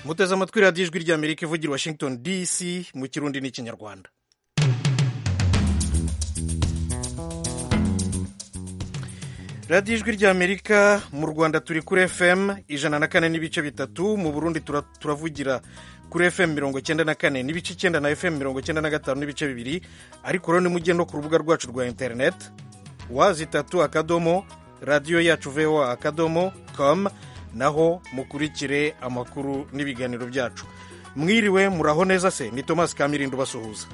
muteze amatwi radiyo ijwi rya amerika ivugira washington dc mu kirundi n'ikinyarwanda radiyo ijwi rya amerika mu rwanda turi kuri fm ijana na kane n'ibice bitatu mu burundi turavugira kuri fm mirongo icyenda na kane n'ibice icyenda na fm mirongo icyenda na gatanu n'ibice bibiri ariko rero nimujye no ku rubuga rwacu rwa interineti wazi itatu akadomo radiyo yacu voa akadomo com naho mukurikire amakuru n'ibiganiro byacu mwiriwe muraho neza se ni thomas kamirindo basuhuza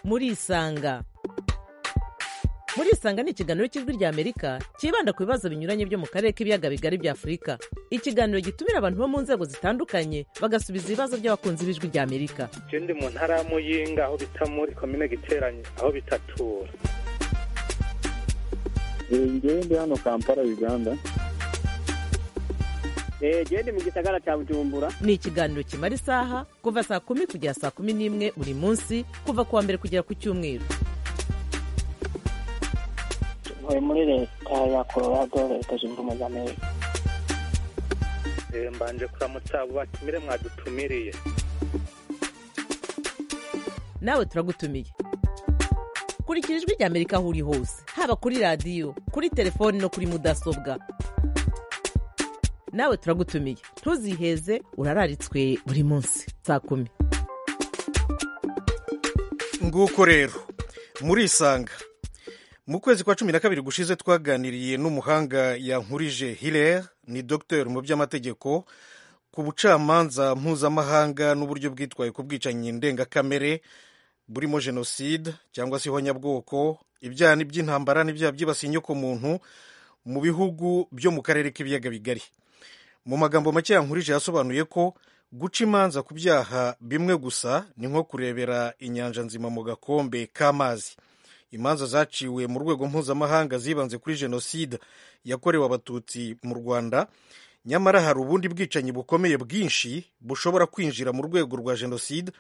murisanga murisanga ni ikiganiro cy'ijwi rya amerika cyibanda ku bibazo binyuranye byo mu karere k'ibiyaga bigari bya afurika ikiganiro gitumira abantu bo mu nzego zitandukanye bagasubiza ibibazo by'abakunzi b'ijwi rya amerika je ndi mu ntara ya muyinga aho bita muri komine giteranye aho bitatura njyewe ndi hano kampala uganda genda mu gisagara cya bujumbura ni ikiganiro kimara isaha kuva saa kumi kugera saa kumi n'imwe buri munsi kuva ku wa mbere kugera ku cyumweru ntuye muri leta ya colorado leta zunze ubumwe z'amerika Eh, mbanje kuramutsa abo batumire mwadutumiriye nawe turagutumiye kurikira ijwi rya amerika aho uri hose haba kuri radiyo kuri telefoni no kuri mudasobwa nawe turagutumiye ntuziheze urararitswe buri munsi saa kumi nguko rero murisanga mu kwezi kwa cumi na kabiri gushize twaganiriye n'umuhanga yankurije hilere ni dogiteri mu by'amategeko ku bucamanza mpuzamahanga n'uburyo bwitwaye ku bwicanyi ndengakamere burimo jenoside cyangwa se ihonyabwoko ibyaha ni by'intambara n'ibyaha byibasiye inyoko muntu mu bihugu byo mu karere k'ibiyaga bigari mu magambo make yankurije yasobanuye ko guca imanza ku byaha bimwe gusa ni nko kurebera inyanja nzima mu gakombe k'amazi imanza zaciwe mu rwego mpuzamahanga zibanze kuri jenoside yakorewe abatutsi mu rwanda nyamara hari ubundi bwicanyi bukomeye bwinshi bushobora kwinjira mu rwego rwa jenoside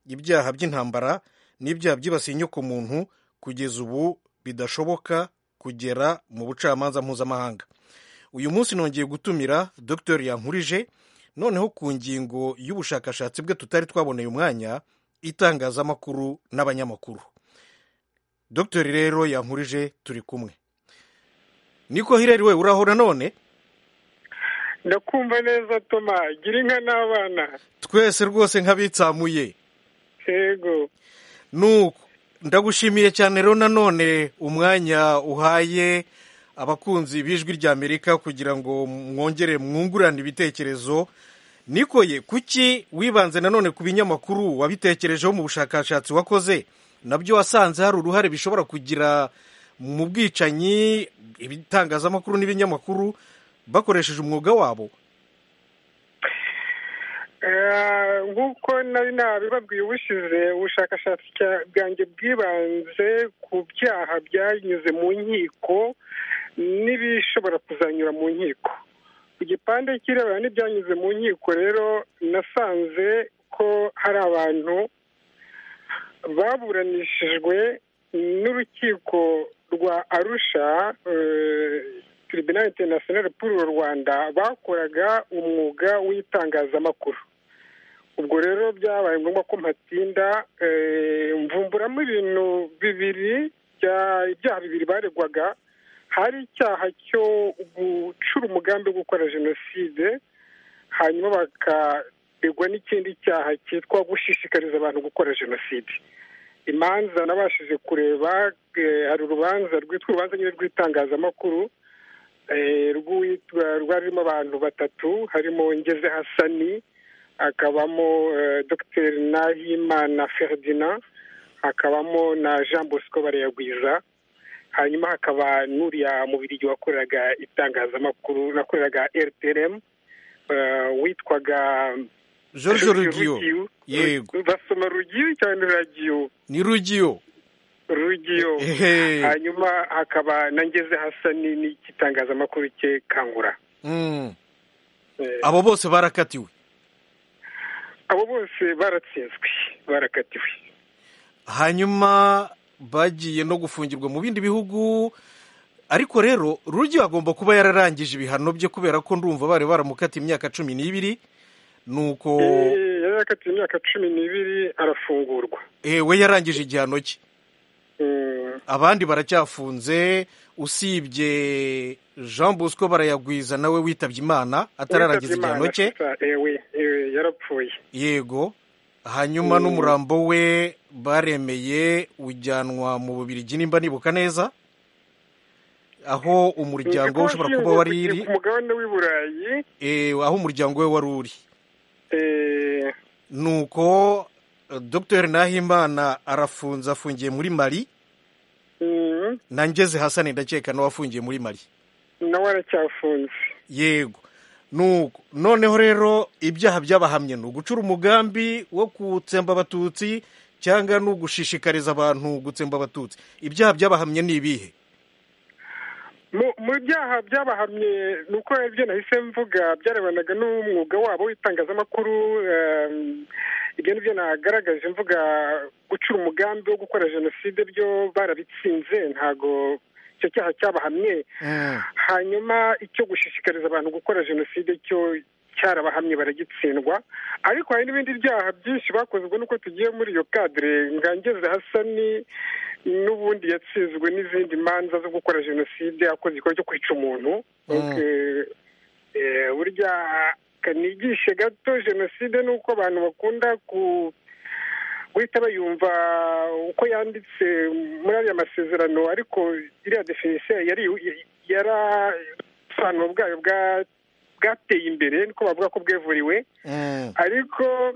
ibyaha by'intambara n'ibyaha byibasiye inyokomuntu kugeza ubu bidashoboka kugera mu bucamanza mpuzamahanga uyu munsi nongeye gutumira dr yankurije noneho ku ngingo y'ubushakashatsi bwe tutari twaboneye umwanya itangazamakuru n'abanyamakuru dr rero yankurije turi kumwe niko hireri we uraho nanone ndakumva neza toma gira inka n'abana twese rwose nk'abitsamuye yego nuko ndagushimiye cyane rero nanone umwanya uhaye abakunzi b'ijwi rya amerika kugira ngo mwongere mwungurane ibitekerezo nikoye kuki wibanze nanone ku binyamakuru wabitekerejeho mu bushakashatsi wakoze nabyo wasanze hari uruhare bishobora kugira mu bwicanyi ibitangazamakuru n'ibinyamakuru bakoresheje umwuga wabo Eh, nk'uko nari nabibabwiye ubushize ubushakashatsi cya- bwanjye bwibanze ku byaha byanyuze mu nkiko n'ibishobora kuzanyura mu nkiko ku gipande kirebana n'ibyanyuze mu nkiko rero nasanze ko hari abantu baburanishijwe n'urukiko rwa arusha eh, tribunal international pour le rwanda bakoraga umwuga w'itangazamakuru ubwo rero byabaye ngombwa ko mpatinda eh, mvumburamo ibintu bibiri bya- ibyaha bibiri baregwaga hari icyaha cyo gucura umugambi wo gukora jenoside hanyuma bakaregwa n'ikindi cyaha cyitwa gushishikariza abantu gukora jenoside imanza nabashije kureba eh, hari urubanza rwitwa urubanza nyine rw'itangazamakuru eh, rwitwa rwari rurimo abantu batatu harimo ngeze hasani hakabamo eh, dr nahimana ferdinand hakabamo na jean bosco barayagwiza hanyuma hakaba n'uriya mubirigi wakoreraga itangazamakuru nakoreraga rtrm eh, witwaga george rugiyo yego Ru- basoma rugiyo cyangwa ragiyo ni rugiyo rugiyo Ehe. hanyuma hakaba na ngeze hasani n'igitangazamakuru cye kangura Mm. Eh, abo bose barakatiwe abo bose baratsinzwe barakatiwe hanyuma bagiye no gufungirwa mu bindi bihugu ariko rero rujya agomba kuba yararangije ibihano bye kubera ko ndumva bari baramukata imyaka cumi n'ibiri nuko Eh, yari yakatiwe imyaka cumi n'ibiri arafungurwa eh, we yarangije igihano cye Mm, abandi baracyafunze usibye jean bosco barayagwiza nawe witabye imana atararangiza witabye igihano Imana, cye sasa, ewe ewe, yarapfuye yego hanyuma n'umurambo we baremeye ujyanwa mu bubirigi nimba nibuka neza aho umuryango we ushobora kuba wari iri ku mugabane w'i burayi eh, aho umuryango we wari uri eh, nuko eh, dr nahimana arafunze afungiye muri mali mm, na ngeze hasani ndakeka nawe afungiye muri mali nawe aracyafunze yego nuko noneho rero ibyaha byabahamye ni ugucura umugambi wo gutsemba abatutsi cyangwa ni ugushishikariza abantu gutsemba abatutsi ibyaha byabahamye ni ibihe Mu- mu byaha byabahamye ni uko ibyo nahise mvuga byarebanaga n'umwuga wabo w'itangazamakuru ehm, ibyo ni byo nagaragaje mvuga gucura umugambi wo gukora jenoside byo barabitsinze ntago icyo cyaha cyabahamye hanyuma icyo gushishikariza abantu gukora jenoside cyo cyarabahamye baragitsindwa ariko hari n'ibindi byaha byinshi bakoze ubwo nuko tugiye muri iyo kadire ngangeze hasani n'ubundi yatsinzwe n'izindi manza zo gukora jenoside akoze igikorwa cyo kwica umuntu Mm. Eh, eh, burya kanigishe gato jenoside ni uko abantu bakunda ku guhita bayumva uko yanditse muri ariya masezerano ariko iriya definisiyo yari yarasobanuro bwayo bwa- bwateye imbere niko bavuga ko bwevuriwe Mm. ariko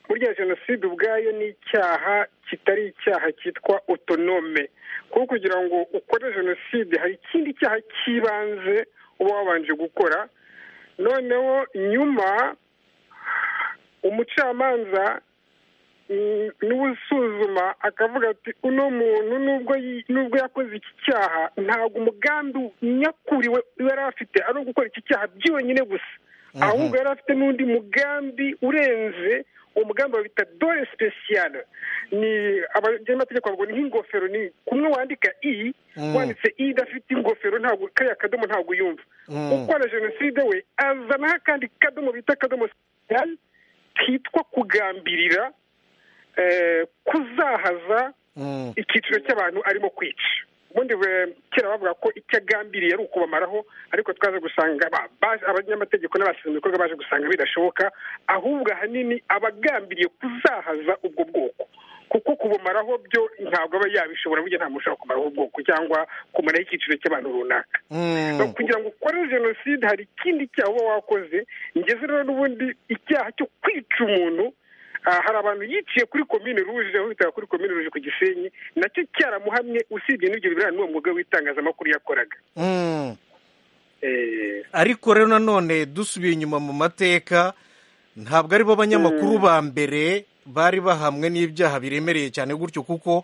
burya jenoside ubwayo ni icyaha kitari icyaha cyitwa otonome kuko kugira ngo ukore jenoside hari ikindi cyaha cy'ibanze uba wabanje gukora noneho nyuma umucamanza mm, niwe usuzuma akavuga ati uno muntu nubwo yi- nubwo yakoze iki cyaha ntabwo umugambi nyakuri we yari afite ari uwo gukora iki cyaha byonyine gusa Mhm. ahubwo yari afite n'undi mugambi urenze uwo mugambi bawita dore speciale ni abanyamategeko bavuga ni nk'ingofero ni kumwe wandika i Mm. wanditse i idafite ingofero ntabwo kariya kadomo ntabwo uyumva Mm. ukora jenoside we azanaho akandi kadomo bita kadomo speciale kitwa kugambirira eh, kuzahaza Mm. icyiciro cy'abantu arimo kwica ubundi eh, kera bavuga ko icyo agambiriye ari ukubamaraho ariko twaje gusanga ba- ba- abanyamategeko n'abashinzwe ibikorwa baje gusanga bidashoboka ahubwo ahanini abagambiriye kuzahaza ubwo bwoko kuko kubumaraho byo ntabwo aba yabishobora burya nta muntu ushobora kumaraho ubwoko cyangwa kumaraho icyiciro cy'abantu runaka Mm. no kugira ngo ukore jenoside hari ikindi cyaha uba wakoze ngeze rero n'ubundi icyaha cyo kwica umuntu ah, hari abantu yiciye kuri komine ruje aho bitaga kuri komine ruje ku gisenyi nacyo cyaramuhamye usibye n'ibyo birebana n'uwo mwuga w'itangazamakuru yakoraga Mm. Eh, ariko rero nanone dusubiye inyuma mu mateka ntabwo ari bo banyamakuru ba mbere bari bahamwe n'ibyaha biremereye cyane gutyo kuko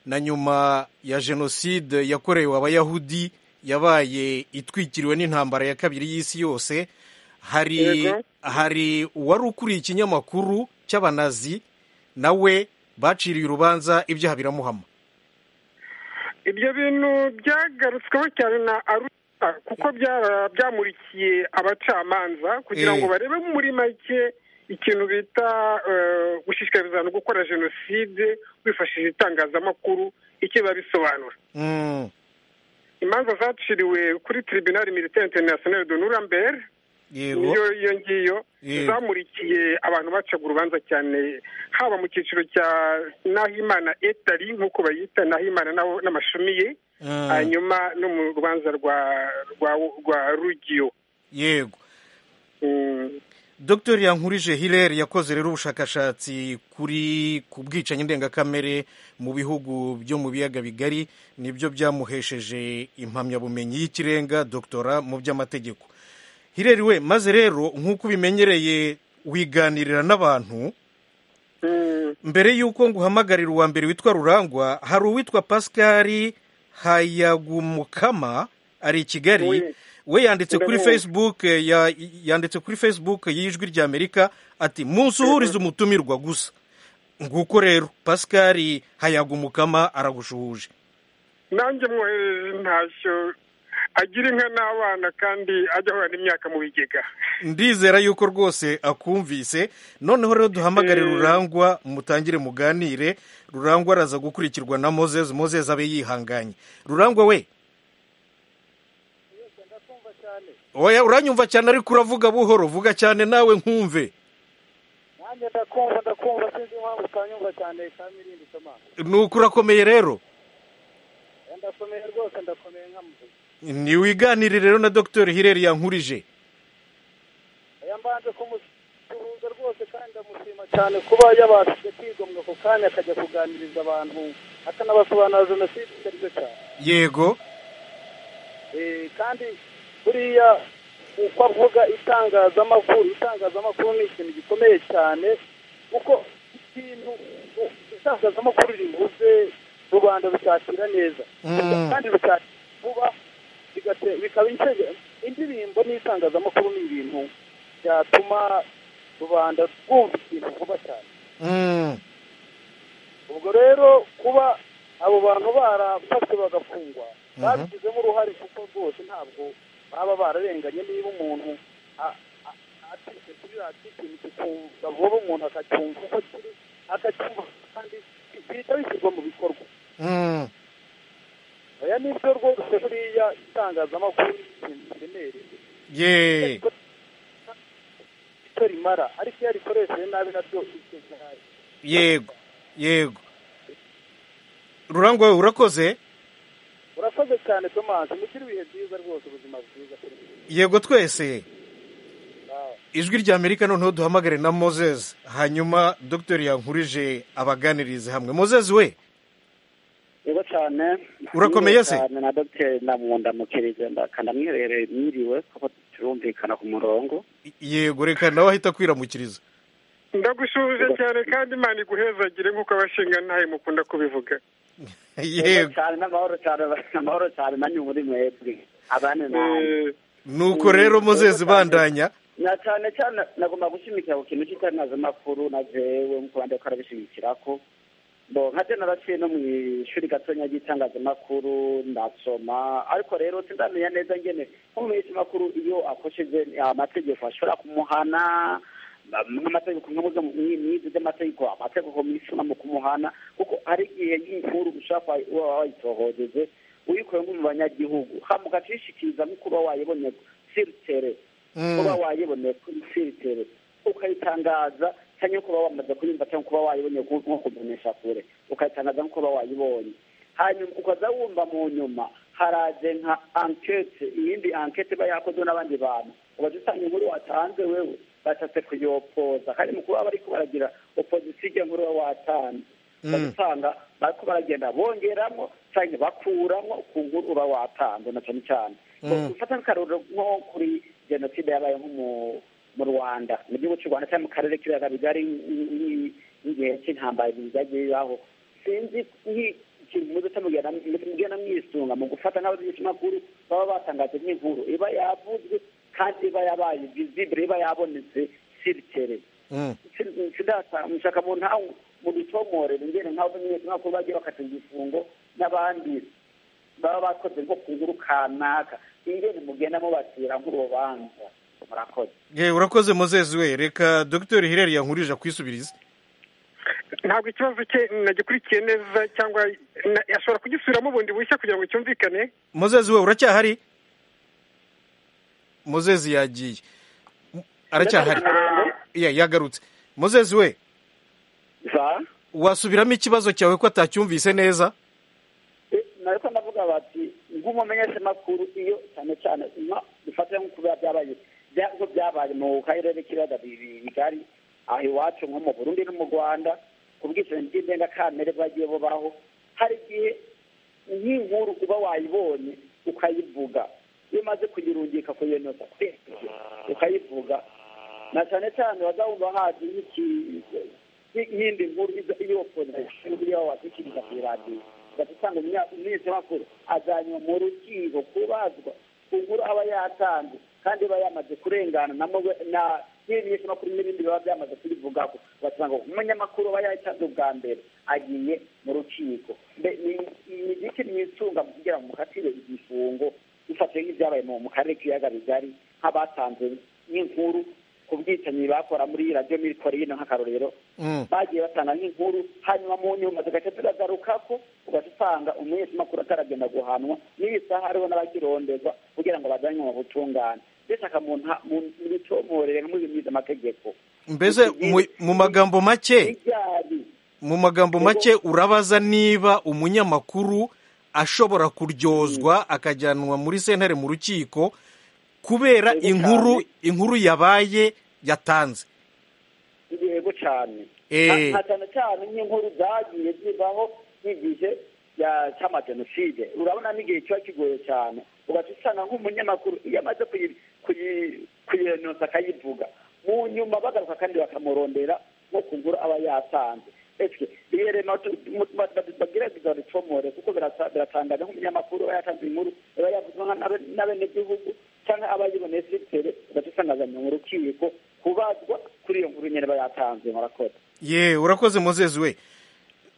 na nyuma ya jenoside yakorewe abayahudi yabaye itwikiriwe n'intambara ya kabiri y'isi yose hari Yego. hari uwari ukuriye ikinyamakuru cy'abanazi nawe baciriye urubanza ibyaha biramuhama ibyo bintu byagarutsweho cyane na arusa kuko byara- byamurikiye abacamanza kugira Eh. ngo barebe muri make ikintu bita eh, gushishikariza abantu gukora jenoside wifashishije itangazamakuru icyo biba bisobanura Mm, imanza zaciriwe kuri tribunal militaire international de nuremberg yego niyo iyo ngiyo Yego. zamurikiye abantu bacaga urubanza cyane haba mu cyiciro cya nahimana etari nk'uko bayita nahimana n'abo- n'amashumi ye Mm. hanyuma no mu rubanza rwa rwa rwa rugiyo yego Mm, Dr yankurije hilary yakoze rero ubushakashatsi kuri ku bwicanyi ndengakamere mu bihugu byo mu biyaga bigari nibyo byamuhesheje impamyabumenyi y'ikirenga doktora mu by'amategeko hilary we maze rero nk'uko ubimenyereye wiganirira n'abantu mm, mbere y'uko nguhamagarira uwa mbere witwa rurangwa hari uwitwa pascal hayagumukama ari i kigali Oui. we yanditse kuri Ndamuzi. facebook eh, ya- yanditse kuri facebook y'ijwi ry'amerika ati munsuhurize umutumirwa gusa nguko rero pascal hayagumukama aragushuhuje nanjye mwohereje ntashyo agira inka n'abana kandi ajya ahorana imyaka mu bigega ndizera yuko rwose akumvise noneho rero duhamagarire Eh. rurangwa mutangire muganire rurangwa araza gukurikirwa na mozezi mozezi abe yihanganye rurangwa we oya uranyumva cyane ariko uravuga buhoro vuga cyane nawe nkumve nanjye ndakumva ndakumva sinzi impamvu utanyumva cyane kamilindi toma ni uko urakomeye rero ndakomeye rwose ndakomeye nkamuvuga ntiwiganire rero na dogiteri hireri yankurije aya mbanje kumusuhuza rwose kandi ndamushima cyane kuba yabashije kwigomwa ako kanya akajya kuganiriza abantu akanabasobanurira jenoside icyo ari cyo cyane yego Eh, kandi buriya uko avuga itangazamakuru itangazamakuru ni ikintu gikomeye cyane kuko ikintu u- itangazamakuru rivuze rubanda rusakira neza Mm. kandi rusakira vuba bigate- bikaba insege- indirimbo n'itangazamakuru ni ibintu byatuma rubanda rwumva ikintu vuba cyane Mm. ubwo rero kuba abo bantu barafashwe bagafungwa babigizemo uruhare kuko rwose ntabwo baba bararenganye niba umuntu a- a- atitse kuri radiyo ikintu kikumva vuba umuntu akacyumva uko kiri akacyumva kandi bihita bishyirwa mu bikorwa Mm. aya ni byo rwose buriya itangazamakuru ni ikintu kiremereye ye icyo rimara ariko iyo rikoresheje nabi naryo icyo gihari yego yego rurangwa we urakoze urakoze cyane tomasi mugire ibihe byiza rwose ubuzima bwiza kuri mwe. yego twese Nawe. ijwi rya amerika noneho duhamagare na moses hanyuma dogiteri yankurije abaganirize hamwe moses we yego cyane Urakomeye se? Niriwe cyane na dogiteri ndamundamukirije ndakandamwiherereye mwiriwe kuko turumvikana ku murongo yego reka nawe ahita akwiramukiriza ndagushuje cyane kandi imana iguhezagire nk'uko abashinga ntayo mukunda kubivuga yego cyane n'amahoro cyane amahoro cyane nanyu muri mwebwe abandi nanjye Eh, nuko rero moses bandanya na cyane cyane nagomba gushimikira ku kintu cy'itangazamakuru na jewe nk'uko abandi bakora bishimikira ko bo nkate naraciye no mu ishuri gatonya ry'itangazamakuru ndasoma ariko rero sindamenya neza ngene nk'umumenyesha makuru iyo akosheje amategeko ashobora kumuhana ba- nk'amategeko nk'izi z'amategeko amategeko mishuma mu kumuhana kuko hari igihe y'inkuru ushobora kuba wa- wayitohojeje uyikuye nko mu banyagihugu hamuga tuyishikiriza mukuru wa wayibonye siritere Mm. kuba wayiboneye kuri filtere ukayitangaza cyangwa kuba wamaze kuyumva cyangwa kuba wayiboneye ku- nko kumenyesha kure ukayitangaza nko kuba wayibonye hanyuma ukaza wumva mu nyuma haraje nka ankete iyindi ankete iba yakozwe n'abandi bantu ubaza usanga inkuru watanze wewe bashatse kuyopoza kandi mu kuba bari kubaragira opozisiyo ijya nkuru uba watanze ubaza Mm. usanga bariko baragenda bongeramo cyangwa bakuramo ku nkuru uba watanze na cyane cyane Mm. gufata nk'akarorero nko kuri jenoside yabaye nko mu- mu rwanda mu gihugu cy'u rwanda cyangwa mu karere k'ibiyaga bigari nk'i- nk'igihe cy'intambara byagiye bibaho sinzi nk'ikintu muze mugenda mwisunga mu gufata nk'abamenyeshamakuru baba batangaje nk'inkuru iba yavuzwe kandi iba yabaye visibure iba yabonetse siritere Mm. sidasa mushaka mu ntawe mu dutomore ngene nkaho nyine nkaho bagiye bakata igifungo n'abandi baba bakoze nko ku nkuru kanaka ingene mugenda mubatira nk'urubanza murakoze ye urakoze moses we reka dogiteri hireri yankurije akwisubirize ntabwo ikibazo cye nagikurikiye neza cyangwa na- ashobora kugisubiramo bundi bushya kugira ngo cyumvikane moses we uracyahari moses yagiye aracyahari Ya- yagarutse moses we za wasubiramo ikibazo cyawe ko atacyumvise neza Eh, nariko ndavuga bati nk'umumenyesha makuru iyo cyane cyane nka- dufate nko kuba byabaye bya- nko byabaye mu karere k'ibiyaga bi- bigari aho iwacu nko mu burundi no mu rwanda ku bwicanyi bw'indengakamere bwagiye bubaho hari igihe nk'inkuru uba wayibonye ukayivuga iyo umaze kuyirungika kuyenota ukayivuga na cyane cyane bazawumva hazi nk'iki- nk'indi nkuru iza- iyo opozisiyo iyo washyikiriza ku iradiyo ugasanga umunyamakuru ajyanywe mu rukiko kubazwa ku nkuru aba yatanze kandi iba yamaze kurengana na mugwe- na n'ibitangazamakuru n'ibindi biba byamaze kubivugaho ugasanga umunyamakuru aba yayitanze ubwa mbere agiye mu rukiko Mbe- ni- ni igiki mwisunga mu kugira ngo mukatire igifungo dufatiye nk'ibyabaye mu mu karere k'ibiyaga bigari nk'abatanze nk'inkuru ku bwicanyi bakora muri radiyo mikoro y'ino nk'akarorero Mm. bagiye batanga nk'inkuru hanyuma mu nyuma tugaca turagaruka ko ugaca usanga umunyamakuru ataragenda guhanwa n'isaha hariho n'abakirondeza kugira ngo bajyanwe mu butungane mbese akamuntu mubitomorere nk'umubimiza amategeko mbese mu- mu magambo make ibyari mu magambo make urabaza niba umunyamakuru ashobora kuryozwa akajyanwa muri sentare mu rukiko kubera Yego inkuru cyane. inkuru yabaye yatanze yego cyane Eh. Na- na cyane cyane nk'inkuru zagiye zivaho nk'igihe ya- cy'amajenoside urabona n'igihe kiba kigoye cyane ugaca usanga nk'umunyamakuru iyo amaze kuyi- kuyi- kuyinoza akayivuga mu nyuma bagaruka kandi bakamurondera nko ku nkuru aba yatanze ese birema bagerageza babicomore kuko birasa- biratangaje nk'umunyamakuru aba yatanze inkuru iba yavuzwe nka n'abe- n'abenegihugu cyangwa abayiboneye siritere ugaca usanga azanywe mu rukiko kubazwa kuri iyo nkuru nyine aba yatanze murakoze ye urakoze mozezi we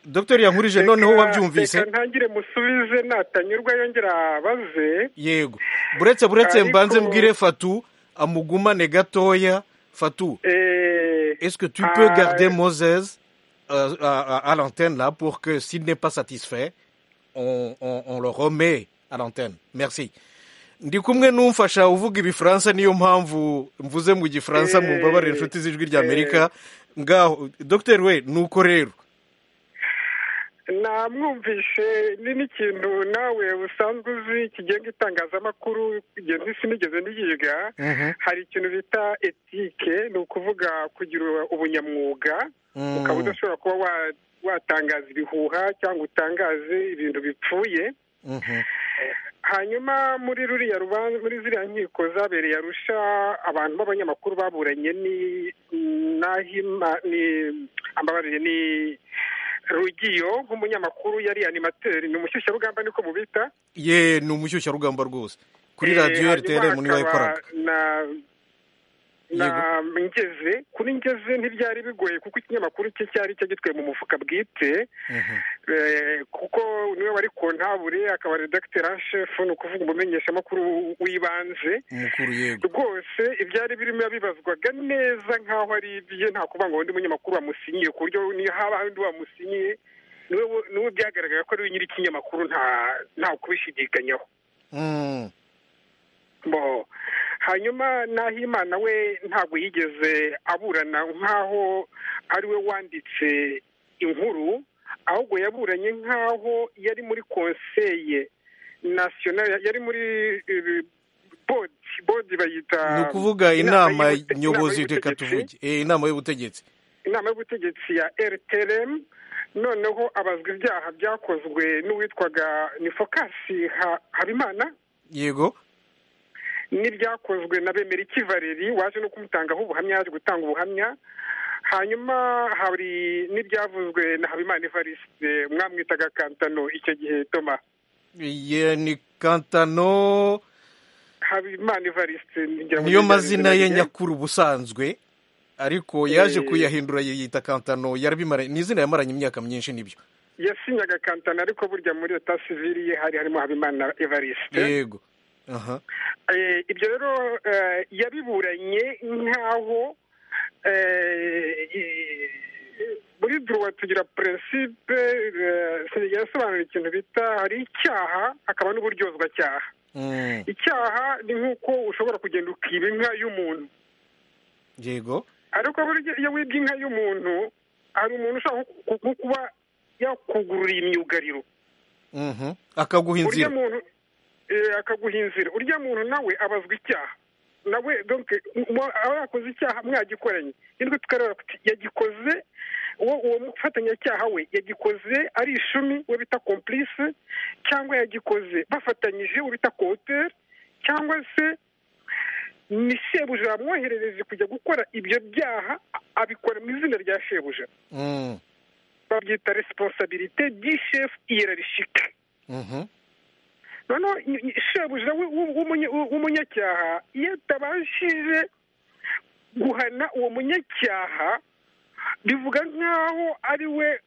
dr yankurije noneho Reka- wabyumvise reka ntangire musubize natanyurwa yongera abaze yego buretse buretse Ariko- mbanze mbwire fatu amugumane gatoya fatu eh, Est-ce que tu peux ah, garder Moses euh, à, à- à l'antenne là pour que s'il n'est pas satisfait, on, on, on le remet à l'antenne. Merci. ndi kumwe n'umfasha uvuga ibifaransa niyo mpamvu mvuze mu gifaransa Eh, mumbabarire inshuti z'ijwi rya amerika ngaho dr we nuko rero namwumvishe ni n'ikintu nawe usanzwe uzi kigenga itangazamakuru igihe ntisi nigeze niyiga hari ikintu bita etike ni ukuvuga kugira ubunyamwuga Mm. ukaba udashobora kuba wa- watangaza ibihuha cyangwa utangaze ibintu bipfuye Mhm. hanyuma muri ruriya rubanza muri ziriya nkiko zabereye arusha abantu b'abanyamakuru baburanye ni nahima ni ambabarire ni rugiyo nk'umunyamakuru yari animateri ni umushyushyarugamba niko mubita ye ni umushyushyarugamba rwose kuri Eh, radiyo hanyuma rtr niwe hakaba yakoraga na na ngeze kuri ngeze ntibyari bigoye kuko ikinyamakuru cye cyari cyagitwaye mu mufuka bwite Mhm. Eh, kuko niwe wari kontabure akaba redakiteri anshefu ni ukuvuga umumenyeshamakuru w'ibanze umukuru yego rwose ibyari birimo yabibazwaga neza nk'aho ari ibye nta kuvuga ngo undi munyamakuru wamusinyiye ku buryo niyo haba undi wamusinyiye niwe niwe byagaragara ko ari we nyiri ikinyamakuru nta nta kubishidikanyaho Mm. bo hanyuma nahimana we ntabwo yigeze aburana nk'aho ari we wanditse inkuru ahubwo yaburanye nk'aho yari muri konseye nasiyonari yari muri eh, bodi bodi bayita ni ukuvuga inama y'ubute- nyobozi reka y'ubutegetsi. tuvuge Eh, inama y'ubutegetsi inama y'ubutegetsi ya rtrm noneho abazwa ibyaha byakozwe n'uwitwaga ni fokasi Ha- habimana yego n'ibyakozwe na bemeriki valeri waje no kumutangaho ubuhamya yaje gutanga ubuhamya hanyuma hari n'ibyavuzwe na habimana evariste mwamwitaga kantano icyo gihe toma ye ni kantano habimana evariste ngira ngo niyo nibyo mazina yazina ye igihe. nyakuri ubusanzwe ariko yaje Eh. kuyahindura yiyita kantano yarabimara ni izina yamaranye imyaka myinshi nibyo yasinyaga kantano ariko burya muri leta sivili ye hari harimo habimana evariste yego aha Eh, ibyo rero eh, yabiburanye nk'aho eh, eh, muri duruwa tugira prinsipe eh, yasobanura ikintu bita hari icyaha hakaba n'uburyozwa cyaha Mm, icyaha ni nk'uko ushobora kugenda ukiba inka y'umuntu yego ariko burya iyo wibye inka y'umuntu hari umuntu ushobora nko ku- nko kuba yakugurura imyugariro mhm akaguha urya inzira muntu eh, akaguha inzira urya muntu nawe abazwa icyaha nawe donc mu- aba yakoze icyaha mwagikoranye nirwo tukareba kuti yagikoze uwo uwo mufatanyacyaha we yagikoze ari ishumi we bita complice cyangwa yagikoze bafatanyije we bita coauteur cyangwa se ni shebuja yamwoherereje kujya gukora ibyo byaha a- abikora mu izina rya shebuja Mm, babyita responsabilité du chef hiérarchique mhm noneho i- i- shebuja w'u- w'u- w'umunye- w'umunyacyaha iyo atabashije guhana uwo munyacyaha bivuga nk'aho ari we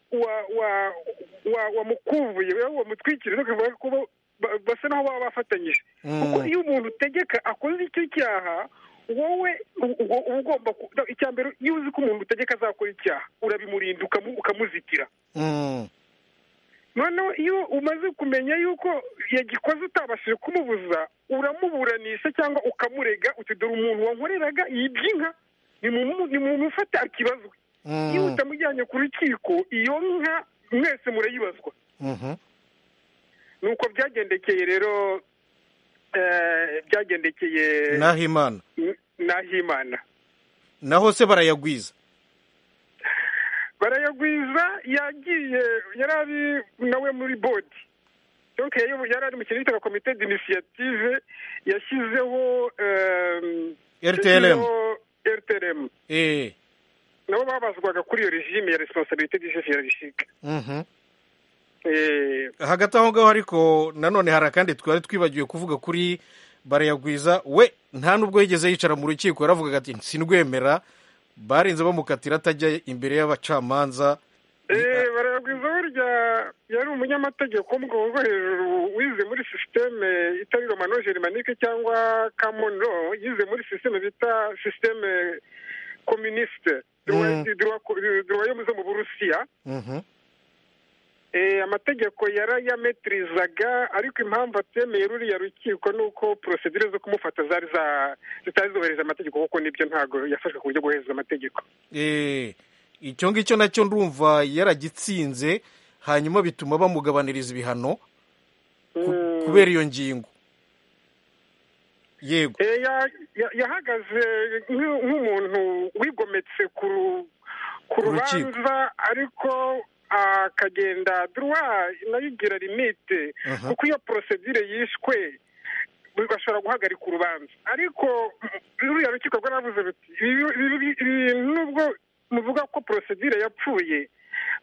wamukubuye wamutwikiriye ukavuga ko basa naho baba bafatanyije kuko iyo umuntu utegeka akoze icyo cyaha wowe uba ugomba icya mbere iyo uzi ko umuntu utegeka azakora icyaha urabimurinda ukamuzitira noneho iyo umaze kumenya yuko yagikoze utabashije kumubuza uramuburanisha cyangwa ukamurega dore umuntu wankoreraga y'iby'inka ni mu mufata akibazwe iyo utamujyanye ku rukiko iyo nka mwese murayibazwa ni uko byagendekeye rero byagendekeye nahimana nahimana naho se barayagwiza barayagwiza yagiye yari ari nawe muri bodi yari ari mu kintu cyitwa komite d'initiative yashyizeho rtlm rtlm nabo babazwaga kuri iyo regime ya responsabilite d'ijefe ya rishike hagati aho ngaho ariko nanone hari akandi twari twibagiwe kuvuga kuri barayagwiza we nta n'ubwo yigeze yicara mu rukiko yaravugaga ati sinrwemera barinze bamukatira atajya imbere y'abacamanza barayagwiza burya yari umunyamategeko wo mu rwego rwo hejuru wize muri sisiteme itari romanojeremanike cyangwa kamono yize muri sisiteme bita sisiteme kominisite duwayomu zo mu burusiya amategeko yarayametirizaga ariko impamvu atemeye ruriya rukiko ni uko porosedire zo kumufata zari zitari zubahiriza amategeko kuko nibyo ntabwo yafashwe ku buryo bwohereza amategeko icyo ngicyo nacyo ndumva yaragitsinze hanyuma bituma bamugabaniriza ibihano kubera iyo ngingo yego yahagaze nk'umuntu wigometse ku rubanza ariko akagenda duruwa nayo igira limite kuko iyo porosedire yishwe bashobora guhagarika urubanza ariko ruriya rukiko rwaravuze ruti nubwo muvuga ko porosedire yapfuye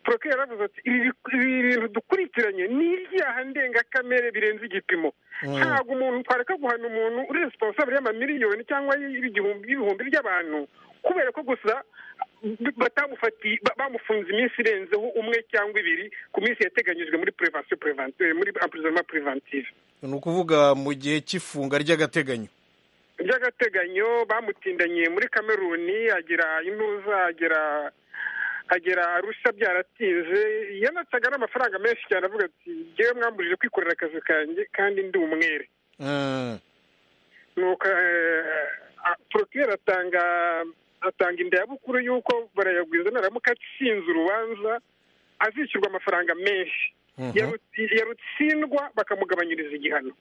poroke yaravuze ati ibi bintu dukurikiranye ni ibyaha ndengakamere birenze igipimo ntabwo umuntu twareka guhana umuntu uri responsable y'amamiliyoni cyangwa y'ibihumbi by'abantu kubera ko gusa batamufatiye bamufunze iminsi irenzeho umwe cyangwa ibiri ku minsi yateganyijwe muri prevasiyo preventive muri apurizoma preventive ni ukuvuga mu gihe cy'ifunga ry'agateganyo ry'agateganyo bamutindanye muri kameruni agera intuza agera agera arusha byaratinze yanacaga n'amafaranga menshi cyane avuga ati ngewe mwamburije kwikorera akazi kanjye kandi ndi umwere nuko porokirere atanga atanga indayabukuru y'uko barayagwiza naramuka atsinze urubanza azishyurwa amafaranga menshi yarutsindwa bakamugabanyiriza igihano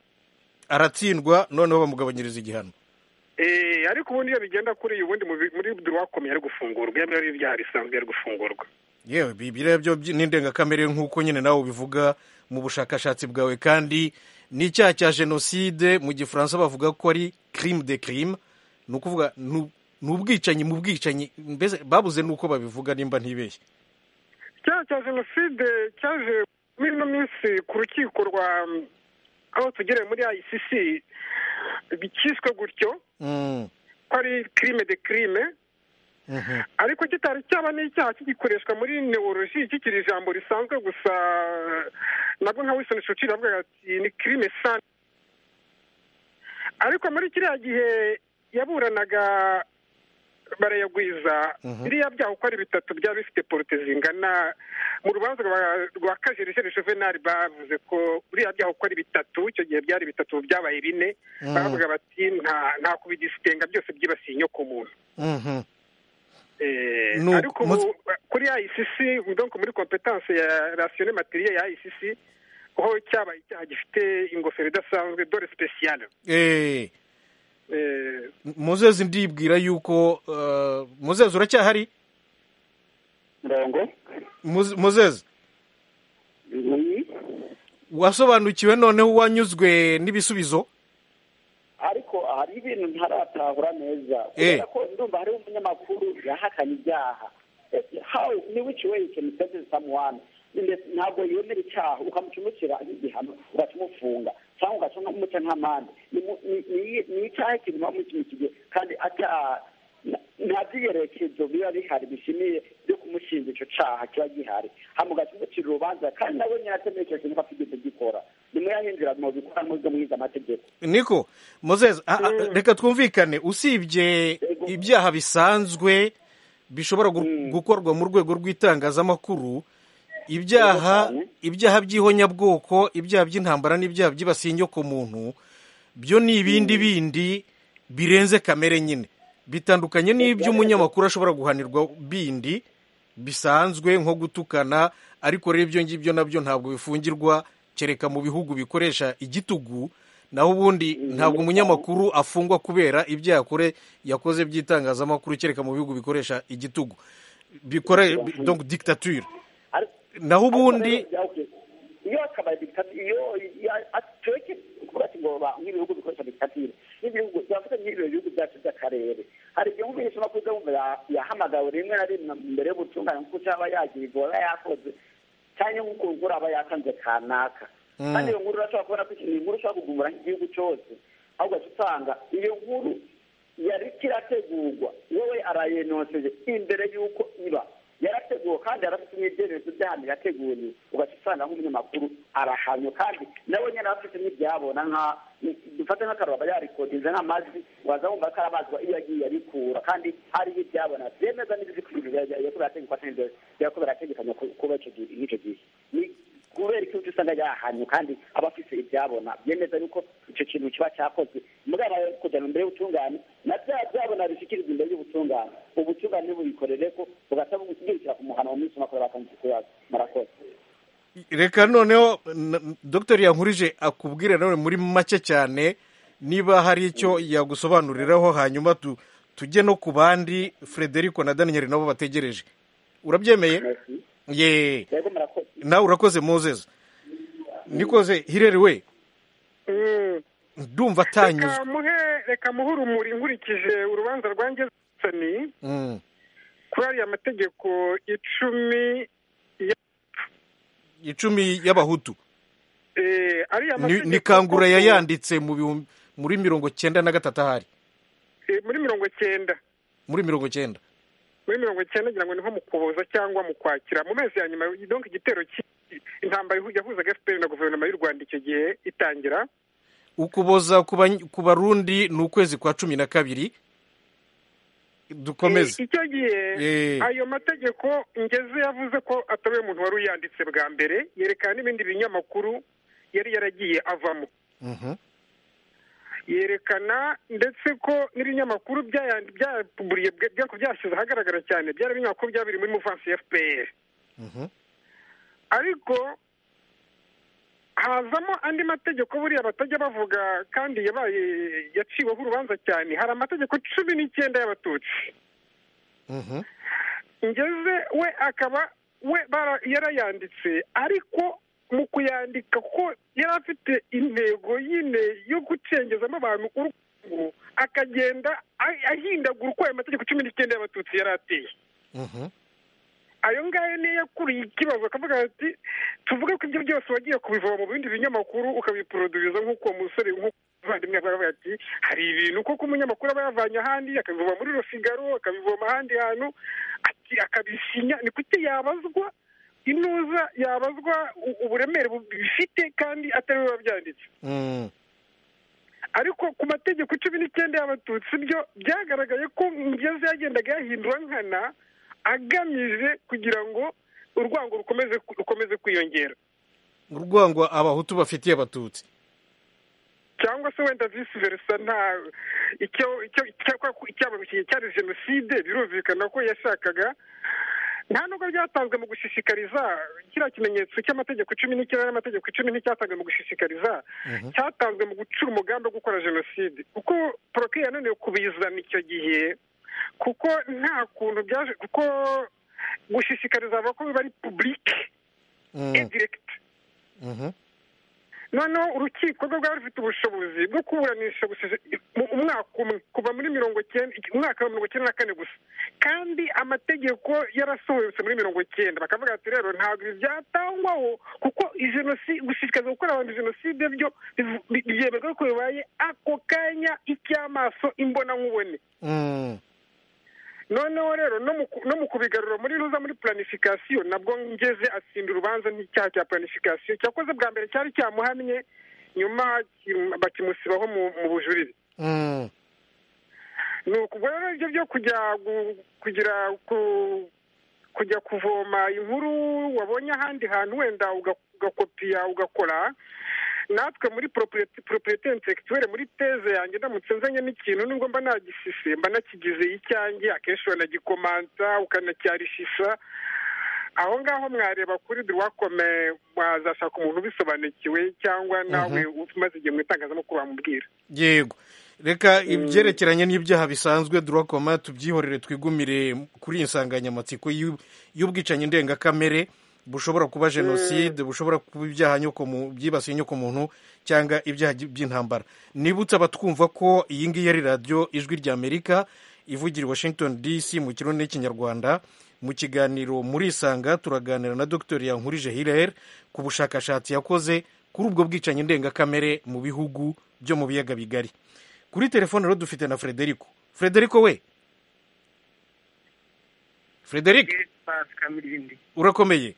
aratsindwa noneho bamugabanyiriza igihano ariko ubundi iyo bigenda kuri iyi ubundi muri duwakomi yari gufungurwa iyo ari ibyaha risanzwe yari gufungurwa yewe biriya byo ni indengakamere nk'uko nyine nawe ubivuga mu bushakashatsi bwawe kandi ni icyaha cya jenoside mu gifaransa bavuga ko ari kirime de kirime ni ukuvuga ni ubwicanyi mu bwicanyi mbese babuze n'uko babivuga nimba ntibeshye icyaha cya jenoside cyaje muri ino minsi ku rukiko rwa aho tugereye muri icc cyiswe gutyo ko ari kirime de kirime ariko kitari cyaba n'icyaha kigikoreshwa muri neworoloji kikiri ijambo risanzwe gusa nabwo nka wisoni shuciri avuga ati ni kirime sani ariko muri kiriya gihe yaburanaga barayagwiza biriya byaho uko ari bitatu byaba bifite porote zingana mu rubanza rwa kajerejeje juvenali bavuze ko biriya byaho uko ari bitatu icyo gihe byari bitatu byabaye bine bavuga bati nta kubidisitenga byose byibasiye inyoko muntu ariko kuri icc donc muri kompetanse ya rasiyone materiye ya icc ho cyabaye icyaha gifite ingofero idasanzwe dore sipesiyale muzezi ndibwira yuko muzezi uracyahari ndango muzezi wasobanukiwe noneho wanyuzwe n'ibisubizo ariko hari ibintu ntaratahura neza kubera ko ndumva hariho umunyamakuru yahakanye ibyaha how ni which way you can sentence someone ntabwo yemera icyaha ukamucumukira igihano ugaca cyangwa ugaca umuca nk'amande ni icyaha kirimo mu kintu kigiye kandi nta byiyerekezo biba bihari bishimiye byo kumushinja icyo cyaha kiba gihari hamugaca umucira urubanza kandi nawe nyatemekesha niba atigeze gikora nimuyahindura mubikora mubyo mwiza amategeko niko mozeze reka twumvikane usibye ibyaha bisanzwe bishobora gu- gukorwa mu rwego rw'itangazamakuru ibyaha ibyaha by'ihonyabwoko ibyaha by'intambara n'ibyaha byibasiye inyo ku muntu byo ni ibindi bindi birenze kamere nyine bitandukanye n'iby'umunyamakuru ashobora guhanirwa bindi bisanzwe nko gutukana ariko rero ibyo ngibyo nabyo ntabwo bifungirwa kereka mu bihugu bikoresha igitugu naho ubundi ntabwo umunyamakuru afungwa kubera ibyaha yakore yakoze by'itangazamakuru kereka mu bihugu bikoresha igitugu bikore donc dictature Ariko- naho ubundi ariko rero, okay, iyo akabaye dikitati iyo ya- atweke kuvuga ati ngo ba- nk'ibihugu bikoresha dikitati n'ibihugu byafite nk'ibyo bihugu byacu by'akarere hari igihe umwisha amakuru yo yahamagawe rimwe na rimwe mbere yo gutunganya kuko cyaba yagiye igora yakoze cyangwa nk'uko ugura aba yatanze kanaka Mm. kandi iyo nkuru urashobora kubona ko ikintu inkuru ushobora kugumbura nk'igihugu cyose aho ugaca usanga iyo nkuru yari kirategurwa wowe arayenoseye imbere y'uko iba yarateguwe kandi yarafite imyegerezo by'ahantu yateguriwe ugaca usanga nk'umunyamakuru arahamye kandi nawe nyine aba afite n'ibyabona nka dufate nk'akararo aba yarikodinze nk'amajwi waza wumva ko arabazwa iyo yagiye arikura kandi hariho ibyabona byemeza n'ibiri ku bintu yakuba yarategekwa cyangwa yakuba yarategekanya kuba icyo gihe n'icyo gihe Ni- kubera ikibazo usanga yahanyu kandi aba afite ibyabona byemeza yuko icyo kintu kiba cyakozwe mugana rero kujyana imbere y'ubutungane na bya byabona bishyikirizwa imbere y'ubutungane ubutungane ntibubikorere ko bugahita bwirukira ku muhano mu minsi makuru batangiye kuyaza murakoze reka noneho n- dr yankurije akubwire nawe muri make cyane niba hari icyo yagusobanuriraho hanyuma tu- tujye no ku bandi frederico na daniel nabo bategereje urabyemeye ye rero murakoze nawe urakoze mozeza nikoze hirere we Mm. ndumva atanyuzwe reka muhe reka muhe urumuri nkurikije urubanza rwangezani Mm. kuri ariya mategeko icumi icumi y'abahutu eh, ariya Ni- mategeko ni kangura koko, yayanditse mu bihumbi- muri mirongo cyenda na gatatu ahari eh, muri mirongo cyenda muri mirongo cyenda muri mirongo cyenda ngira ngo ni nko mu Ukuboza cyangwa mu Kwakira mu mezi ya nyuma donc igitero cy'i- intambara ihu- yahuzaga FPR na guverinoma y'u Rwanda icyo gihe itangira ukuboza ku bany- ku barundi ni ukwezi kwa cumi na kabiri dukomeze Eh, icyo gihe Eh. ayo mategeko ngeze yavuze ko atari umuntu wari uyanditse bwa mbere yerekana n'ibindi binyamakuru yari yaragiye avamo Mhm. yerekana ndetse ko n'ibinyamakuru byaya- byapuburiye byako byashyize ahagaragara cyane byari ibinyamakuru byaba biri muri muvansi ya fpr Mhm. ariko hazamo andi mategeko buriya batajya bavuga kandi yabaye yaciweho urubanza cyane hari amategeko cumi n'icyenda y'abatutsi Mhm. ngeze we akaba we bara- yarayanditse ariko mu kuyandika ko yari afite intego yine yo gucengezamo abantu urugo akagenda a- ahindagura uko ayo mategeko cumi n'icyenda y'abatutsi yari ateye Mhm. ayo ngayo niyo yakuriye ikibazo akavuga ati tuvuge ko ibyo byose wagiye kubivoma mu bindi binyamakuru ukabiproduza nk'uko uwo musore nk'umuvandimwe yavuga avuga ati hari ibintu koko umunyamakuru aba yavanye ahandi akabivoma muri rosigaro akabivoma ahandi hantu ati akabisinya ni kuki yabazwa inuza yabazwa u- uburemere bu- bifite kandi atari we wabyanditse Mm. ariko ku mategeko cumi n'icyenda y'abatutsi byo byagaragaye ko ngeze yagendaga yahindura nkana agamije kugira ngo urwango rukomeze rukomeze kwiyongera urwango abahutu bafitiye abatutsi cyangwa se wenda visi versa nta icyo icyo icya- icyabarushye cyari jenoside birumvikana ko yashakaga nta nubwo byatanzwe mu gushishikariza kiriya kimenyetso cy'amategeko cumi n'icyenda n'amategeko icumi nticyatanzwe mu gushishikariza cyatanzwe mu gucura umugambi wo gukora jenoside kuko poroke yananiwe kubizana icyo gihe kuko nta kuntu byaje kuko gushishikariza bavuga ko biba ari publike Mm. indirekiti Mhm. noneho urukiko rwo rwari rufite ubushobozi bwo kuburanisha gusa mu- umwaka umwe kuva muri mirongo cyenda umwaka wa mirongo cyenda na kane gusa kandi amategeko yarasohotse muri mirongo cyenda bakavuga ati rero ntabwo ibi byatangwaho kuko ijenoside gushishikariza gukora abantu jenoside byo bivu- bi- byemerwa ko bibaye ako kanya icy'amaso imbonankubone Mm. noneho rero no mu kubigarura muri ruza muri planifikasiyo nabwo ngeze atsinda urubanza n'icyaha cya planifikasiyo cyakoze bwa mbere cyari cyamuhamye nyuma bakimusibaho mu bujurire ni ukuva rero ibyo byo kujya kugira kujya kuvoma inkuru wabonye ahandi hantu wenda ugakopiya ugakora natwe muri properite intellectuelle muri teze yanjye ndamutse nzanye n'ikintu nubwo mba nagisise mba nakigize icyanjye akenshi wanagikomanza ukanacyarishisa aho ngaho mwareba kuri duwakome wazashaka umuntu ubisobanukiwe cyangwa nawe umaze igihe mu itangazamakuru wamubwira yego reka ibyerekeranye n'ibyaha bisanzwe duwakoma tubyihorere twigumire kuri iyi nsanganyamatsiko y'ubwicanyi ndengakamere bushobora kuba jenoside bushobora kuba ibyaha byibasiye inyokomuntu cyangwa ibyaha by'intambara nibutse abatwumva ko iyi ngiyi ari radiyo ijwi ry'amerika ivugira washington dc mu kirundi n'ikinyarwanda mu kiganiro muri isanga turaganira na dr yankurije hilel ku bushakashatsi yakoze kuri ubwo bwicanyi ndengakamere mu bihugu byo mu biyaga bigari kuri telefone rero dufite na frederico frederico we frederic urakomeye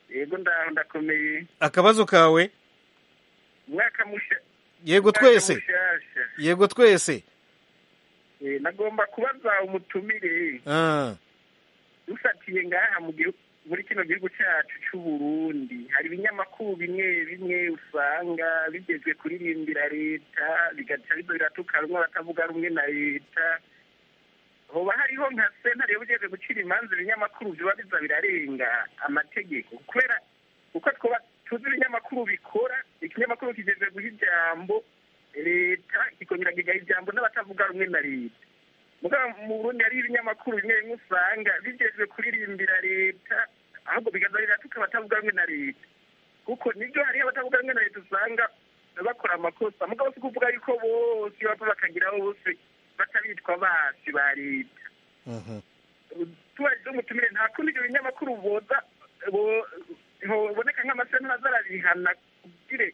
yego ndakomeye akabazo kawe umwaka mushya yego twese yego twese nagomba kubaza umutumire dufatiye ngaha muri kino gihugu cyacu cy'u Burundi hari ibinyamakuru bimwe bimwe usanga bigezwe kuririmbira leta bigaca biratukanwa batavuga rumwe na leta hoba hariho nka sentare yabugenewe gucira imanza ibinyamakuru biba biza birarenga amategeko kubera uko twaba tuzi ibinyamakuru bikora ikinyamakuru kigeze guha ijambo leta kikongera kigaha ijambo n'abatavuga rumwe na leta mu burundi hari ibinyamakuru bimwe bimwe usanga bigezwe kuririmbira leta ahubwo bigaza biratuka abatavuga rumwe na leta kuko nibyo hariho abatavuga rumwe na leta usanga bakora amakosa mugabo si kuvuga yuko bose bapfa bakagiraho bose batabitwa basi ba leta tubajije umutumire nta kundi ibyo binyamakuru boza biboneka nk'amasentara azarabihana kugire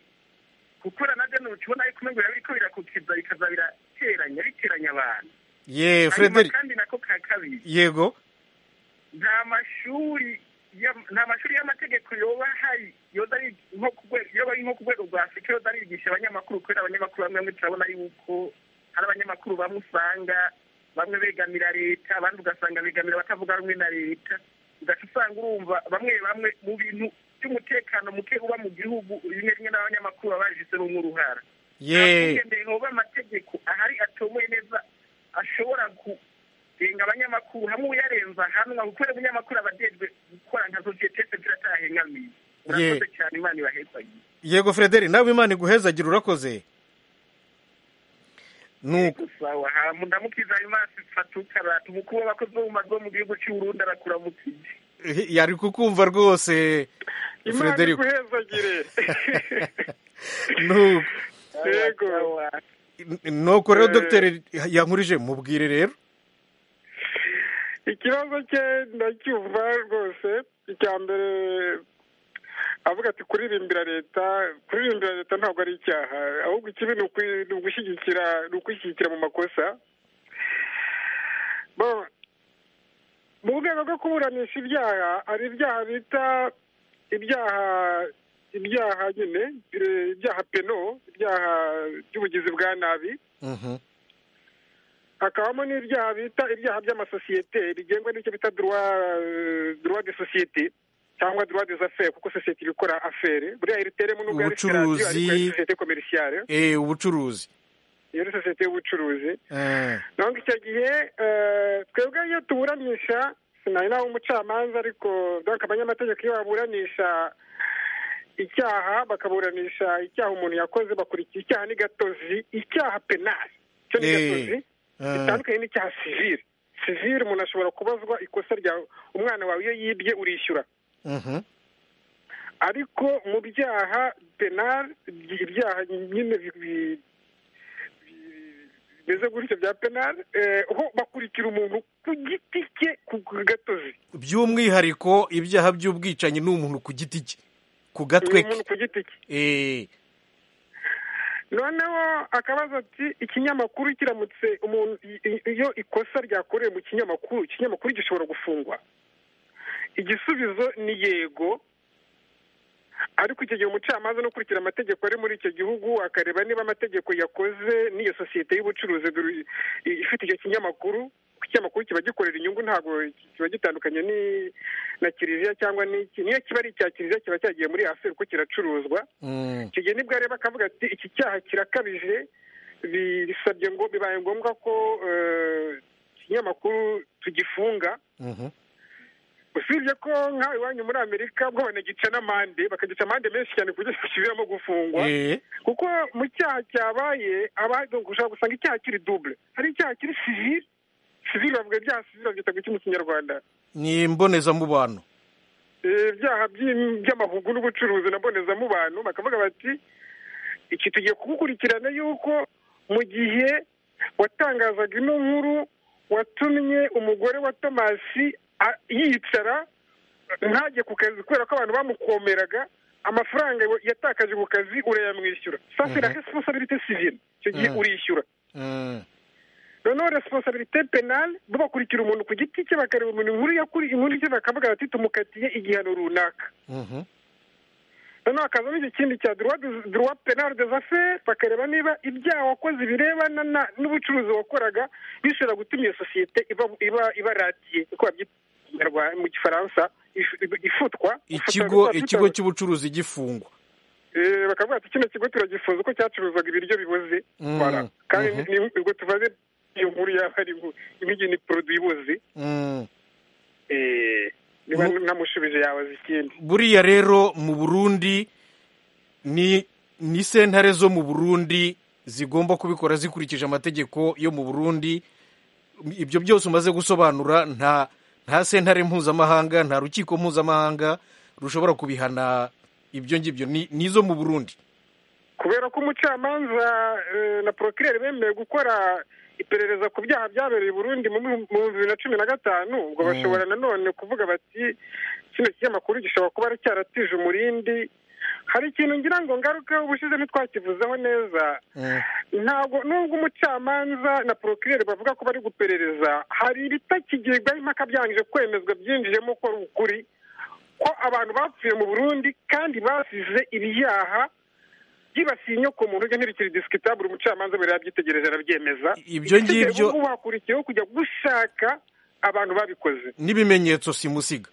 gukora na byo ntukibona ariko umwe birabiko birakukiza bikaza birateranya biteranya abantu ye frederic kandi nako ka kabiri yego nta mashuri nta mashuri y'amategeko yoba hari yoba ari nko ku rwego rwa afurika yoba arigisha abanyamakuru kubera abanyamakuru bamwe bamwe turabona yuko hari abanyamakuru bamwe usanga bamwe begamira leta abandi ugasanga begamira batavuga rumwe na leta ugaca usanga urumva bamwe bamwe mu bintu by'umutekano muke uba mu gihugu rimwe rimwe n'abanyamakuru baba babijizemo nk'uruhara yeee hoba amategeko ahari atomoye neza ashobora kurenga abanyamakuru hamwe uyarenza hamwe kuko umunyamakuru aba adejwe gukora nka sosiyete sivire atahengamiye urakoze cyane imana ibahezagire yego frederi nawe imana iguhezagira urakoze nuko sawa hama ndamukiza ayo maso fatuka abantu mukuru w'abakozi b'umwuga wo mu gihugu cy'u Burundi arakuramukije yari kukumva rwose imana iguhezagire nuko yego nuko rero dogiteri yankurije mubwire rero ikibazo cye ndacyumva rwose icya mbere avuga ati kuririmbira leta kuririmbira leta ntabwo ari icyaha ahubwo ikibi ni ugushyigikira ni ukwishyigikira mu makosa mu rwego rwo kuburanisha ibyaha hari ibyaha bita ibyaha ibyaha nyine ibyaha peno ibyaha by'ubugizi bwa nabi hakabamo n'ibyaha bita ibyaha by'amasosiyete bigengwa n'icyo bita duruwa de sosiyete cyangwa droit des affaires kuko sosiyete iba ikora affaire buriya iriteremo nubwo ari ubucuruzi sosiyete komerciale eh ubucuruzi iyo ari sosiyete y'ubucuruzi donc icyo gihe twebwe iyo tuburanisha sinari nawe umucamanza ariko donc abanyamategeko iyo baburanisha icyaha bakaburanisha icyaha umuntu yakoze bakurikiye icyaha ni gatozi icyaha penal cyo ni gatozi gitandukanye n'icyaha sivile sivile umuntu ashobora kubazwa ikosa rya umwana wawe iyo yibye urishyura ariko mu byaha penali ibyaha nyine bimeze gutyo bya penali ho bakurikira umuntu ku giti cye ku gatozi by'umwihariko ibyaha by'ubwicanyi ni umuntu ku giti cye ku gatwe ke ku giti cye noneho akabazo ati ikinyamakuru kiramutse umuntu iyo ikosa ryakorewe mu kinyamakuru ikinyamakuru gishobora gufungwa igisubizo ni yego ariko icyo gihe umucamanza no gukurikira amategeko ari muri icyo gihugu akareba niba amategeko yakoze n'iyo sosiyete y'ubucuruzi ifite icyo kinyamakuru ikinyamakuru kiba gikorera inyungu ntabwo kiba gitandukanye na kiliziya cyangwa n'iki niyo kiba ari icya kiliziya kiba cyagiye muri aseri kuko kiracuruzwa icyo gihe nibwo areba akavuga ati iki cyaha kirakabije bisabye ngo bibaye ngombwa ko ikinyamakuru tugifunga usibye ko nk'aho iwanyu muri amerika bwo banagica n'amande bakagica amande menshi cyane ku buryo zisubiramo gufungwa kuko mu cyaha cyabaye ushobora gusanga icyaha kiri dubure hari icyaha kiri sivire sivire bavuga ibyaha sivire babyita ku mu kinyarwanda ni imbonezamubano ibyaha by'amahugu n'ubucuruzi na mbonezamubano bakavuga bati iki tugiye kugukurikirana yuko mu gihe watangazaga ino nkuru watumye umugore wa tomasi yicara ntajye ku kazi kubera ko abantu bamukomeraga amafaranga yatakaje ku kazi urayamwishyura sasira resiposabirite sivire icyo gihe urishyura noneho resiposabirite penali bo bakurikira umuntu ku giti cye bakareba umuntu inkuru yakuriye inkuru cye bakavuga bati tumukatiye igihano runaka noneho hakazamo iki kindi cya duruwa penali dezaferi bakareba niba ibyaha wakoze birebana n'ubucuruzi wakoraga bishobora gutuma iyo sosiyete iba radiye mu gifaransa ifutwa ikigo cy'ubucuruzi gifungwa bakavuga ati kino kigo turagifuza ko cyacuruzaga ibiryo biboze kandi ubwo tubaze iyo nkuru yaba ari imigeni poroduwi iboze niba ntamushubije yabaza ikindi buriya rero mu burundi ni sentare zo mu burundi zigomba kubikora zikurikije amategeko yo mu burundi ibyo byose umaze gusobanura nta nta sentare mpuzamahanga nta rukiko mpuzamahanga rushobora kubihana ibyo ngibyo ni izo mu burundi kubera ko umucamanza na porokirere bemerewe gukora iperereza ku byaha byabereye i burundi mu bihumbi na cumi na gatanu ubwo bashobora nanone kuvuga bati kino kinyamakuru gishobora kuba cyaratije umurindi hari ikintu ngira ngo ngarukeho ubushize ntitwakivuzeho neza ntabwo nubwo umucamanza na porokirere bavuga ko bari guperereza hari ibitakigirwaho impaka byangije kwemezwa byinjijemo ko ari ukuri ko abantu bapfuye mu burundi kandi basize ibyaha byibasiye inyoko muntu ujya ntibikiri disikitabure umucamanza mbere yabyitegereje arabyemeza ibyo ngibyo ubu hakurikiyeho kujya gushaka abantu babikoze n'ibimenyetso simusiga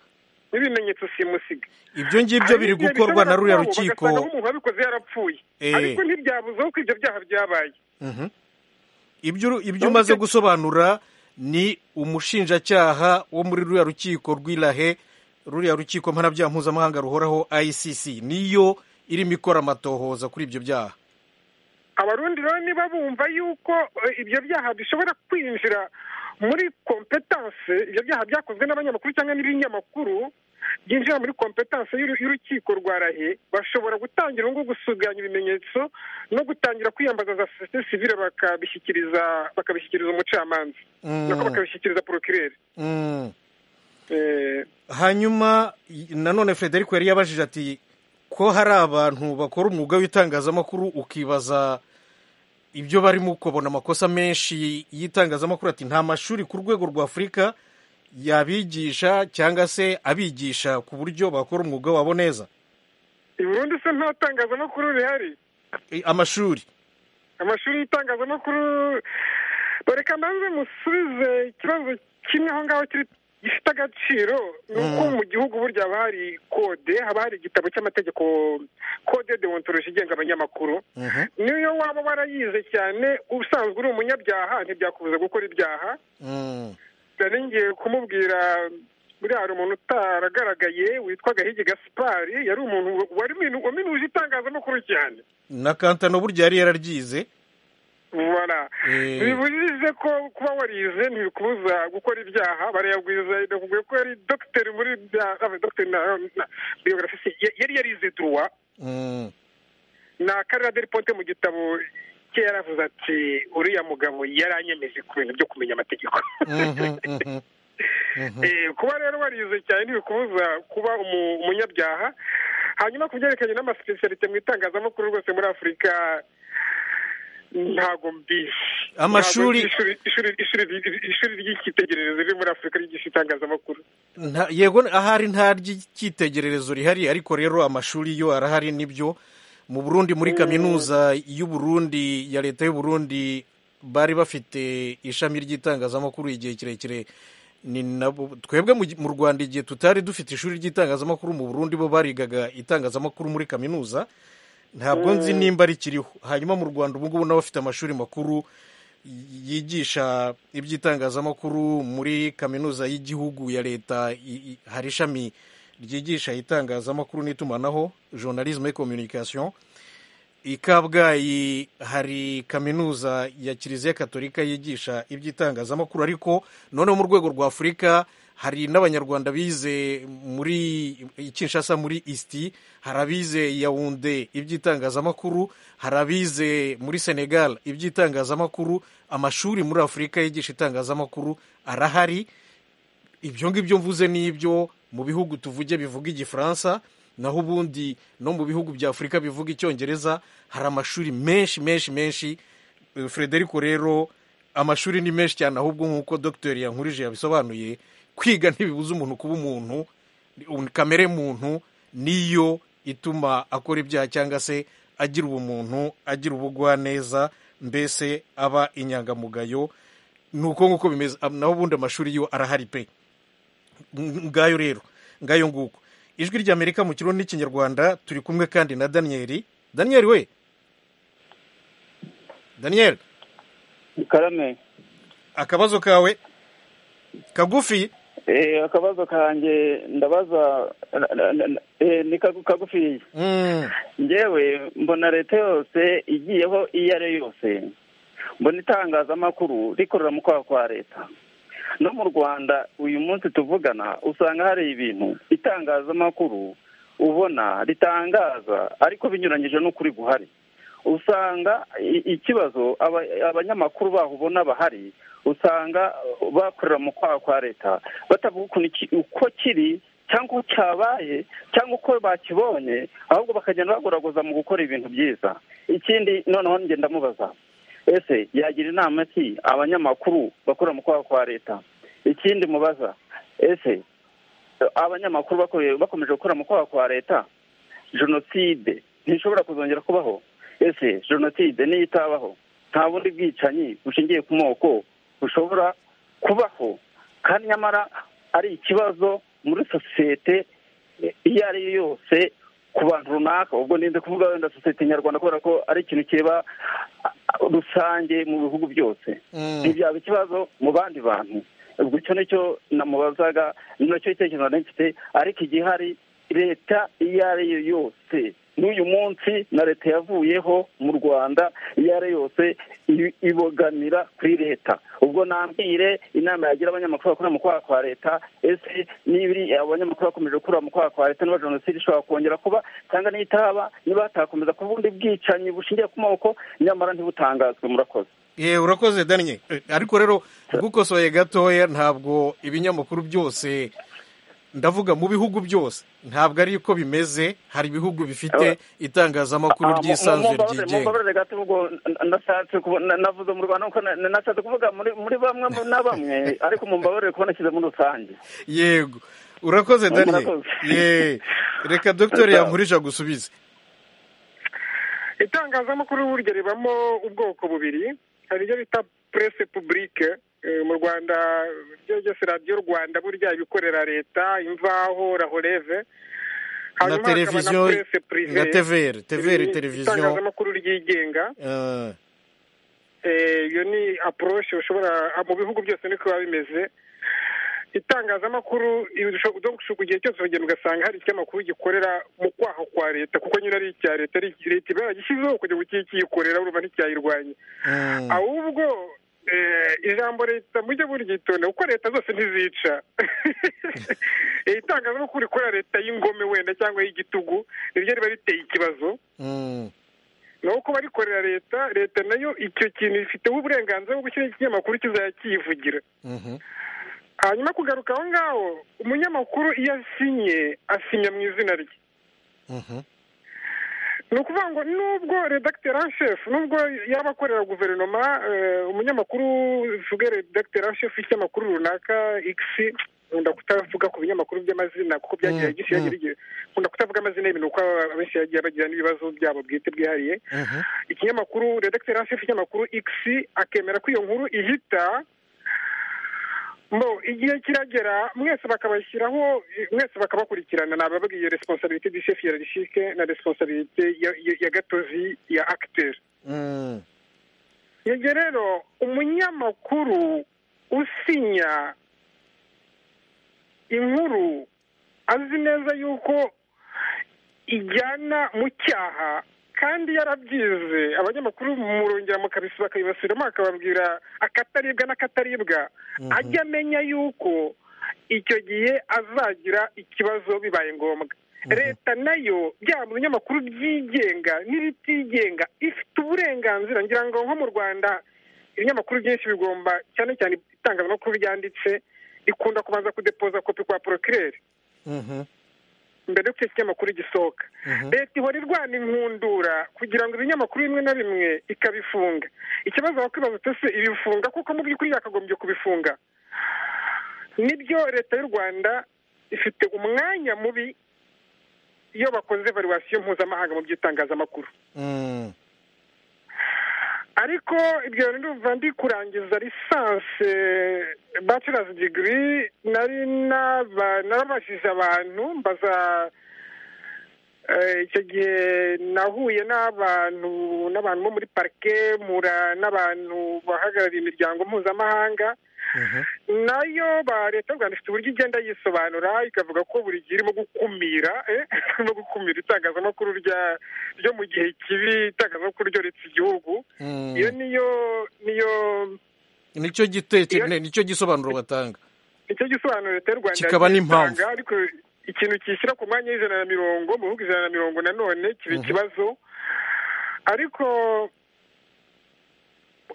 n'ibimenyetso simusiga ibyo ngibyo biri gukorwa na ruriya rukiko bagasanga umuntu wabikoze yarapfuye ariko ntibyabuzeho ko ibyo byaha byabaye ibyo umaze gusobanura ni umushinjacyaha wo muri ruriya rukiko rw'irahe ruriya rukiko mpanabyaha mpuzamahanga ruhoraho icc niyo irimo ikora amatohoza kuri ibyo byaha abarundi rero niba bumva yuko ibyo byaha bishobora kwinjira muri kompetanse ibyo byaha byakozwe n'abanyamakuru cyangwa n'ibinyamakuru byinjira muri kompetanse y'urukiko rwa rahe bashobora gutangira ngo gusuganya ibimenyetso no gutangira kwiyambaza za sosiyete sivire bakabishyikiriza bakabishyikiriza umucamanza nako bakabishyikiriza porokirere hanyuma nanone frederic yari yabajije ati ko hari abantu bakora umwuga w'itangazamakuru ukibaza ibyo barimo ukabona amakosa menshi y'itangazamakuru ati nta mashuri ku rwego rwa afurika yabigisha cyangwa se abigisha ku buryo bakora umwuga wabo neza burundu se nta tangazamakuru rihari amashuri amashuri y'itangazamakuru bareka mbanze musubize ikibazo kimwe aho ngaho kiri gifite agaciro ni uko mu gihugu burya haba hari kode haba hari igitabo cy'amategeko kode deontoloji igenga abanyamakuru niyo waba warayize cyane usanzwe uri umunyabyaha ntibyakubuza gukora ibyaha nari ngiye kumubwira buriya hari umuntu utaragaragaye witwa gahigi gasipari yari umuntu waminuje itangazamakuru cyane na kantano burya yari yararyize bara bibujije ko kuba warize ntibikubuza gukora ibyaha barayagwiza bakubwiye ko yari dogiteri muri dogiteri na biyogarasi yari yarize duruwa na karira deri ponte mu gitabo cye yaravuze ati uriya mugabo yaranyemeje ku bintu byo kumenya amategeko kuba rero warize cyane ntibikubuza kuba umunyabyaha hanyuma ku byerekeranye n'amasipesiyalite mu itangazamakuru rwose muri afurika ntago mbizi Amashuri- Ntago nzi ishuri ishuri- ishuri- ishuri ry'icyitegererezo riri muri afurika ryigisha itangazamakuru Nta- yego ahari nta ry'icyitegererezo rihari ariko rero amashuri yo arahari nibyo mu burundi muri kaminuza y'u Burundi ya leta y'u Burundi bari bafite ishami ry'itangazamakuru igihe kirekire ni nabo twebwe mu gi- mu rwanda igihe tutari dufite ishuri ry'itangazamakuru mu burundi bo barigaga itangazamakuru muri kaminuza ntabwo nzi nimba rikiriho hanyuma mu rwanda ubu ngubu n'abafite amashuri makuru yigisha iby'itangazamakuru muri kaminuza y'igihugu ya leta i- i- hari ishami ryigisha itangazamakuru n'itumanaho journalisme et communication i kabgayi hari kaminuza ya kiliziya katolika yigisha iby'itangazamakuru ariko noneho mu rwego rwa afurika hari n'abanyarwanda bize muri i kinshasa muri isti hari abize yawunde iby'itangazamakuru hari abize muri senegal iby'itangazamakuru amashuri muri afurika yigisha itangazamakuru arahari ibyo ngibyo mvuze ni ibyo mu bihugu tuvuge bivuga igifaransa naho ubundi no mu bihugu bya afurika bivuga icyongereza hari amashuri menshi menshi menshi Eh, frederico rero amashuri ni menshi cyane ahubwo nk'uko dogiteri yankurije yabisobanuye kwiga ntibibuza umuntu kuba umuntu un- kamere muntu niyo ituma akora ibyaha cyangwa se agira ubumuntu agira ubugwaneza mbese aba inyangamugayo ni uko nguko bimeze Am- naho ubundi amashuri yo arahari pe Ng- ngayo rero ngayo nguko ijwi ry'amerika mu kirundi n'ikinyarwanda turi kumwe kandi na daniyeli daniyeli we daniyeli karame akabazo kawe kagufi eh akabazo kanjye ndabaza na- na- na- eh, ni kagu- kagufiya Mm, njyewe mbona leta yose igiyeho iyo ari yo yose mbona itangazamakuru rikorera mu kwaha kwa leta no mu rwanda uyu munsi tuvugana usanga hari ibintu itangazamakuru ubona ritangaza ariko binyuranyije n'ukuri guhari usanga i- ikibazo aba- abanyamakuru baho ubona bahari usanga bakorera mu kwaha kwa leta batavuga ukuntu iki- uko kiri cyangwa uko cyabaye cyangwa uko bakibonye ahubwo bakagenda bagoragoza mu gukora ibintu byiza ikindi noneho njye ndamubaza ese yagira inama ki abanyamakuru bakorera mu kwaha kwa leta ikindi mubaza ese abanyamakuru bakomeje bakomeje gukora mu kwaha kwa leta jenoside ntishobora kuzongera kubaho ese jenoside niyo itabaho nta bundi bwicanyi bushingiye ku moko bushobora kubaho kandi nyamara ari ikibazo muri sosiyete iyo ari yo yose ku bantu runaka ubwo ninze kuvuga wenda sosiyete nyarwanda kubera ko ari ikintu kireba ah, ah, rusange mu bihugu byose mm. ntibyaba ikibazo mu bandi bantu ubwo icyo nicyo namubazaga nacyo gitekerezo nari mfite ariko igihari leta iyo ari yo yose n'uyu munsi na leta yavuyeho mu rwanda iyo ari yo yose i- ibogamira kuri leta ubwo nambwire inama yagira abanyamakuru bakora mu kwaha kwa leta ese niba iri abanyamakuru bakomeje gukura mu kwaha kwa leta niba jenoside ishobora kongera kuba cyangwa nitaba niba hatakomeza kuba ubundi bwicanyi bushingiye ku moko nyamara ntibutangazwe murakoze ye urakoze daniye Eh, ariko rero ugukosoye gatoya ntabwo ibinyamakuru byose ndavuga mu bihugu byose ntabwo ari ko bimeze hari ibihugu bifite itangazamakuru Ah, mu- mu- ryisanzwe mumbabarire, ryigenga mumbabarire gato ubwo n- nashatse kubu- na- navuze mu rwanda kuko na- nashatse kuvuga muri muri bamwe mu- na bamwe ariko mumbabarire kuba nashyize muri rusange yego urakoze daniye Murakoze. ye reka dogiteri Sawa. yankurije agusubize itangazamakuru burya ribamo ubwoko bubiri hari iryo bita presse publique eh, mu rwanda ryo ryose radiyo rwanda burya ibikorera leta imvaho rahoreve na hanyuma hakaba na televiziyo presse privé na tvr tvr iri- televiziyo itangazamakuru ryigenga Eh, Eh, iyo ni approche ushobora ah, mu bihugu byose niko biba bimeze itangazamakuru irusha- donc usho- igihe cyose uragenda ugasanga hari ikinyamakuru gikorera mu kwaha kwa leta kuko nyine ari icya leta ari leta iba yaragishyizeho kugira ngo kijye kiyikorera urumva nticyayirwanye mm. ahubwo eh, ijambo leta mujye muryitonda kuko leta zose ntizica Eh, itangazamakuru rikorera leta y'ingome wenda cyangwa y'igitugu niryo riba riteye ikibazo Mm. naho kuba rikorera leta leta nayo icyo kintu ifiteho uburenganzira bwo gushyiraho ikinyamakuru kizajya kiyivugira Mhm. hanyuma kugaruka aho ngaho umunyamakuru iyo asinye asinya mu izina rye Mhm. ni ukuvuga ngo nubwo redakiteri en shefu nubwo yaba akorera guverinoma umunyamakuru uvuge redakiteri en shefu y'ikinyamakuru runaka ikisi nkunda kutavuga ku binyamakuru by'amazina kuko byagiye gishyira igihe nkunda kutavuga amazina y'ibintu kuko abenshi yagiye bagira n'ibibazo byabo bwite bwihariye ikinyamakuru redakiteri en shefu y'ikinyamakuru ikisi akemera ko iyo nkuru ihita mbo igihe kiragera mwese bakabashyiraho mwese bakabakurikirana nababwiye responsabilité du chef hiérarchique na responsabilité ya gatozi ya acteur yego rero umunyamakuru usinya inkuru azi neza yuko ijyana mu cyaha kandi yarabyize abanyamakuru murongera mukabisi bakabibasiramo akababwira akataribwa n'akataribwa ajya amenya yuko icyo gihe azagira ikibazo bibaye ngombwa leta nayo byaba mu binyamakuru byigenga n'ibitigenga ifite uburenganzira ngira ngo nko mu rwanda ibinyamakuru byinshi bigomba cyane cyane itangazamakuru ryanditse ikunda kubanza kudepoza kopi kwa porokirere mbere y'uko ikinyamakuru gisohoka leta ihora irwana inkundura kugira ngo ibinyamakuru bimwe na bimwe ikabifunga ikibazo wakwibaza uti se ibifunga kuko mu by'ukuri yakagombye kubifunga nibyo leta y'u rwanda ifite umwanya mubi iyo bakoze valuwasiyo mpuzamahanga mu by'itangazamakuru ariko ibyo ndumva ndi kurangiza lisansi bachelors degree nari narabajije abantu mbaza icyo gihe nahuye n'abantu n'abantu bo muri parike n'abantu bahagarariye imiryango mpuzamahanga nayo ba leta y'u rwanda ifite uburyo igenda yisobanura ikavuga ko buri gihe irimo gukumira irimo gukumira itangazamakuru ryo mu gihe kibi itangazamakuru ryoretse igihugu iyo niyo niyo nicyo gitekerezo nicyo gisobanuro batanga nicyo gisobanuro leta y'u rwanda kikaba n'impamvu ariko ikintu kishyira ku mwanya w'ijana na mirongo mu bihugu ijana na mirongo nanone kiba ikibazo ariko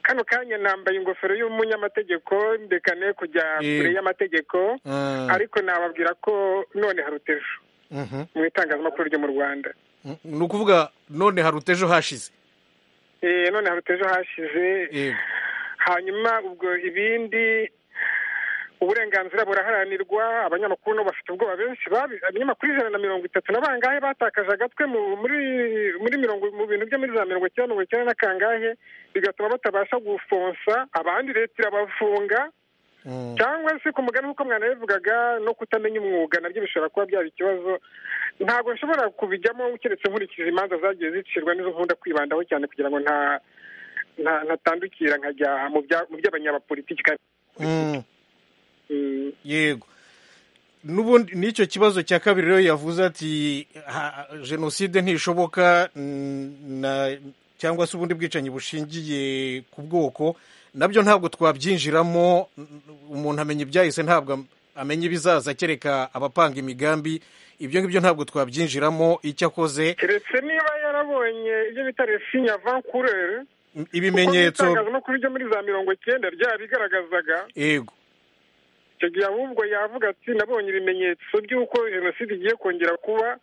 kano kanya nambaye ingofero y'umunyamategeko ndekane kujya kure y'amategeko ariko nababwira ko none haruta ejo mu itangazamakuru ryo mu rwanda ni ukuvuga none haruta ejo hashize none haruta ejo hashize hanyuma ubwo ibindi uburenganzira buraharanirwa abanyamakuru nabo bafite ubwoba benshi abanyamakuru ijana na mirongo itatu na bangahe batakaje agatwe muri mirongo mu bintu byo muri za mirongo icyenda mirongo icyenda na kangahe bigatuma batabasha gufonsa abandi leta irabafunga cyangwa se ku mugani nk'uko mwana yabivugaga no kutamenya umwuga nabyo bishobora kuba byaba ikibazo ntabwo nshobora kubijyamo keretse nkurikije imanza zagiye zicirwa n'izo nkunda kwibandaho cyane kugira ngo ntatandukira nkajya mu by'abanyapolitiki yego n'ubundi n'icyo kibazo cya kabiri rero yavuze ati jenoside ntishoboka cyangwa se ubundi bwicanyi bushingiye ku bwoko nabyo ntabwo twabyinjiramo umuntu amenya ibyahise ntabwo amenya ibizaza kereka abapanga imigambi ibyo ngibyo ntabwo twabyinjiramo icyo akoze keretse niba yarabonye ibyo bita resinya vankurere ibimenyetso itangazamakuru ryo muri za mirongo icyenda ryarabigaragazaga yego icyo gihe ahubwo yavuga ati nabonye ibimenyetso by'uko jenoside igiye kongera kuba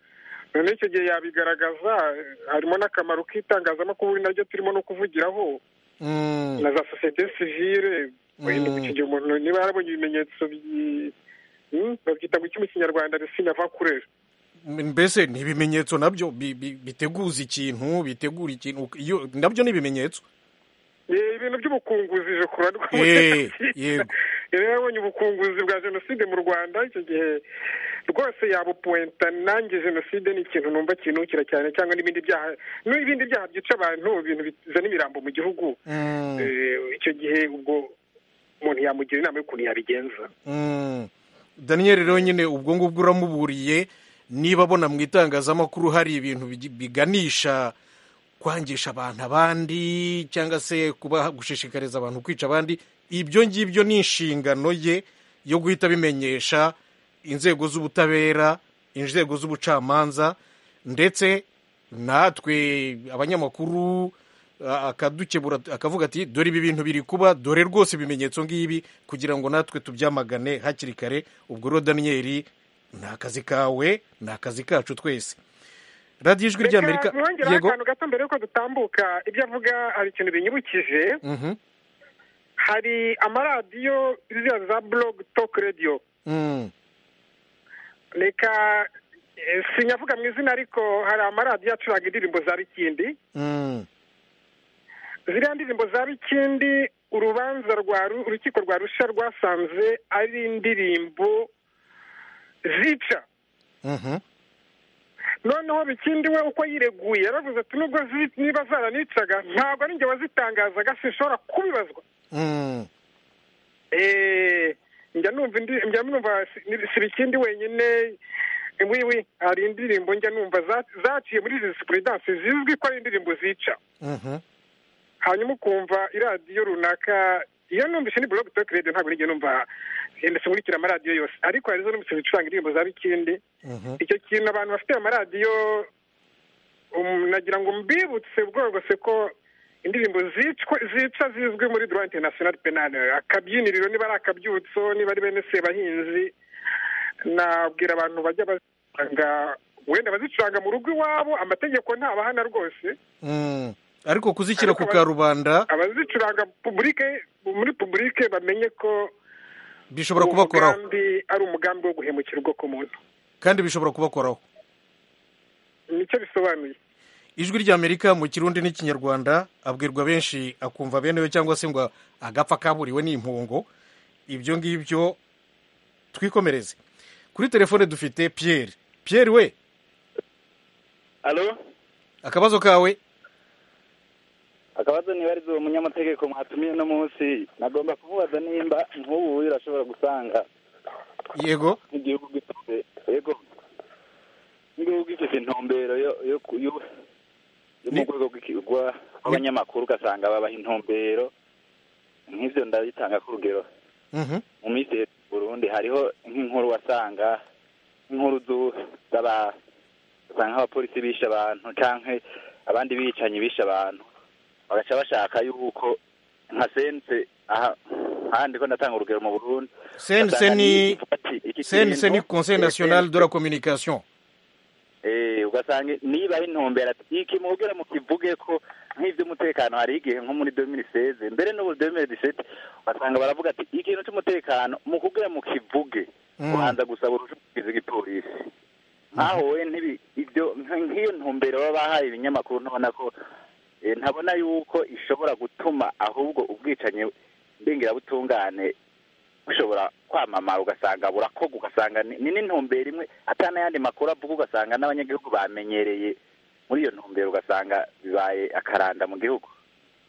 noneho icyo gihe yabigaragaza harimo n'akamaro k'itangazamakuru naryo turimo no kuvugiraho na za sosiyete sivire icyo gihe umuntu niba yarabonye ibimenyetso babyita ngo iki mu kinyarwanda resinya vakurere mbese ni ibimenyetso nabyo biteguza ikintu bitegura ikintu nabyo ni ibimenyetso ibintu by'ubukunguzi jokora yego yari yabonye ubukunguzi bwa jenoside mu rwanda icyo gihe rwose yabupuwenta nanjye jenoside ni ikintu numva kinukira cyane cyangwa n'ibindi byaha n'ibindi byaha byica abantu ibintu bizana imirambo mu gihugu icyo gihe ubwo umuntu yamugira inama y'ukuntu yabigenza daniel rero nyine ubwo ngubwo uramuburiye niba abona mu itangazamakuru hari ibintu biganisha kwangisha abantu abandi cyangwa se kuba gushishikariza abantu kwica abandi ibyo ngibyo ni inshingano ye yo guhita bimenyesha inzego z'ubutabera inzego z'ubucamanza ndetse natwe abanyamakuru akadukebura akavuga ati dore ibi bintu biri kuba dore rwose ibimenyetso ngibi kugira ngo natwe tubyamagane hakiri kare ubwo rero daniyeli ni akazi kawe ni akazi kacu twese radiyo ijwi ry'amerika yongeraho akantu gato mbere y'uko dutambuka ibyo avuga hari ikintu binyibukije hari amaradiyo ziriya za blog talk radio reka eh, sinyavuga mu izina ariko hari amaradiyo acuranga indirimbo za bikindi ziriya ndirimbo za bikindi urubanza rwa Ru- urukiko rwa rusha rwasanze ari indirimbo zica noneho bikindi we uko yireguye yaravuze ati nubwo zi- niba zaranicaga ntabwo ari njye wazitangazaga sinshobora kubibazwa Eh, njya numva indi- njya numva si- si bikindi wenyine wiwi hari indirimbo njya numva za- zaciye muri disipuridanse zizwi ko ari indirimbo zica hanyuma ukumva iradiyo runaka iyo numvise ni blog talk radio ntabwo nigeze numva yenda sinkurikira amaradiyo yose ariko hari izo numvise zicuranga indirimbo za bikindi icyo kintu abantu bafite amaradiyo um, nagira ngo mbibutse bworose ko indirimbo zicwa- zica zizwi muri droit international penal akabyiniriro niba ari akabyutso niba ari bene sebahinzi nabwira abantu bajya bazicuranga wenda bazicuranga mu rugo iwabo amategeko ntabahana rwose ariko kuzishyira ku Ariko aba- karubanda abazicuranga publike muri publike bamenye ko bishobora kubakoraho umugambi ari umugambi wo guhemukira ubwoko muntu kandi bishobora kubakoraho nicyo bisobanuye ijwi ry'amerika mu kirundi n'ikinyarwanda abwirwa benshi akumva bene we cyangwa se ngo agapfa kaburiwe n'impungo ibyo ngibyo twikomereze kuri telefone dufite pierre pierre we alo akabazo kawe akabazo niba ari uwo munyamategeko mwatumiye uno munsi nagomba kumubaza nimba nk'ubu urashobora gusanga yego nk'igihugu gifite yego nk'igihugu gifite intumbero yo yo ku- yo yo mu rwego rw'ikigwa rw'abanyamakuru ugasanga babaha intumbero nk'ibyo ndabitanga ku rugero Mhm. mu minsi ya Burundi hariho nk'inkuru wasanga nk'inkuru zu- z'aba usanga abapolisi bishe abantu canke abandi bicanyi bishe abantu bagaca bashaka yuko nka sense aha ahandi ko ndatanga urugero mu Burundi sense ugasanga ni ivuga ati, iki sense kintu- ni conseil national de la communication Eh, ugasanga niba ari intumbero ati iki mubwira mukivuge ko nk'iby'umutekano hari igihe nko muri 2016 mbere n'ubu 2017 ugasanga baravuga ati ikintu cy'umutekano mukubwira mukivuge Mm. kubanza gusaba urucukizi rw'igipolisi nkaho we ntibi- ibyo nk- nk'iyo ntumbero baba bahaye ibinyamakuru ntabona ko eh, ntabona yuko ishobora gutuma ahubwo ubwicanyi butungane bushobora kwamamara ugasanga burakorwa ugasanga ni ni n'intumbero imwe atari n'ayandi makuru avuga ugasanga n'abanyagihugu bamenyereye muri iyo ntumbero ugasanga bibaye akaranda mu gihugu